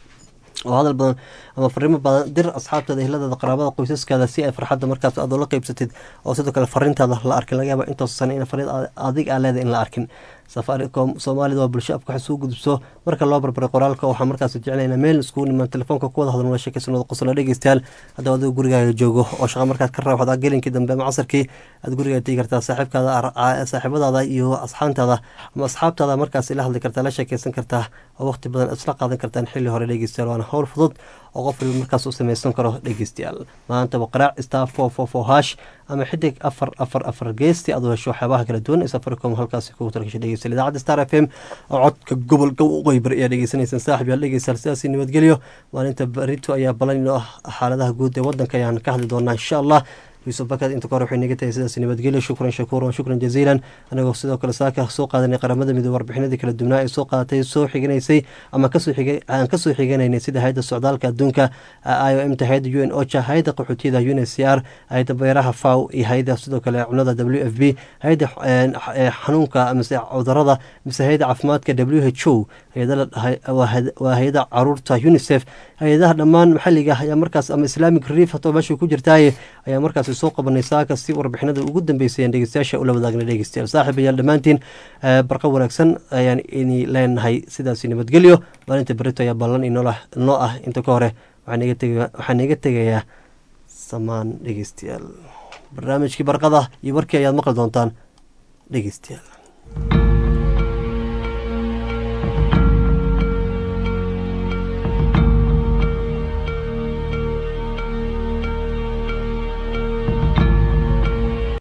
oo hadal badan ama fariimo badan dir asxaabtaada ehladaada qaraabada qoysaskaada si ay farxadda markaas aad ula qeybsatid oo sidoo kale fariintaada la arkin laga yaaba intaas sana in fariid adig aa leedahay in la arkin safaricom soomaalida waa bulsho afka wax suu gudubso marka loo barbaray qoraalka waxaa markaas jeclayna meel iskugu nimaan telefoonka kuwada hadal nala sheekaysan wada qosla dhegeystayaal haddaba adigu gurigaaga joogo oo shaqa markaad ka raaxda gelinkii dambe ama casarkii aad gurigaa tegi kartaa saaxiibkaada saaxiibadaada iyo asxaantaada ama asxaabtaada markaas ila hadli kartaa la sheekaysan kartaa oo waqti badan isla qaadan kartaan xilli hore dhegeystayaal waana howl fudud oo qof waliba markaas u samaysan karo dhegeystayaal maantaba qaraac star four four four hash ama xidig afar afar afar geesti aad u hesho waxyaabaha kala duwan ee safaricom halkaasi kugu talgashay dhegeysta idaacadda star f m oo codka gobolka qoybar ayaa dhegeysanaysaan saaxib yaal dhegeystayaal sidaasi nabadgelyo maalinta barito ayaa balan inoo ah xaaladaha guud ee wadanka ayaan ka hadli doonaa insha allah yuusuf bakad inta kahor waxay naga tahay sidaas nabadgelyo shukran shakuuran shukran jaziilan anagoo sidoo kale saaka soo qaadanay qaramada midoobe warbixinadii kala duwnaa ee soo qaadatay soo xiganaysay ama aan kasoo xiganaynay sida hay-adda socdaalka adduunka i o m ta hay-adda u n ocha hay-adda qaxootiyada un c r hay-adda beeraha faw iyo hay-adda sidoo kale cunada w f b hay-adda xanuunka mise cudurada mise hay-adda caafimaadka w h o waa hay-ada caruurta unicef hay-adaha dhammaan maxaliga ayaa markaas ama islamic relief hatoo meesha ku jirtaaye ayaa markaas soo qabanay saaka si warbixinada ugu dambeysayeen dhegeystayaasha ula wadaagna dhegeystayaal saaxib ayaal dhammaantiin barqa wanaagsan ayaan ini leenahay sidaasi nabadgelyo maalinta berito ayaa ballan inoo ah inta ka hore waxaan iga tegayaa samaan dhegeystayaal barnaamijkii barqada iyo warkii ayaad maqli doontaan dhegeystayaal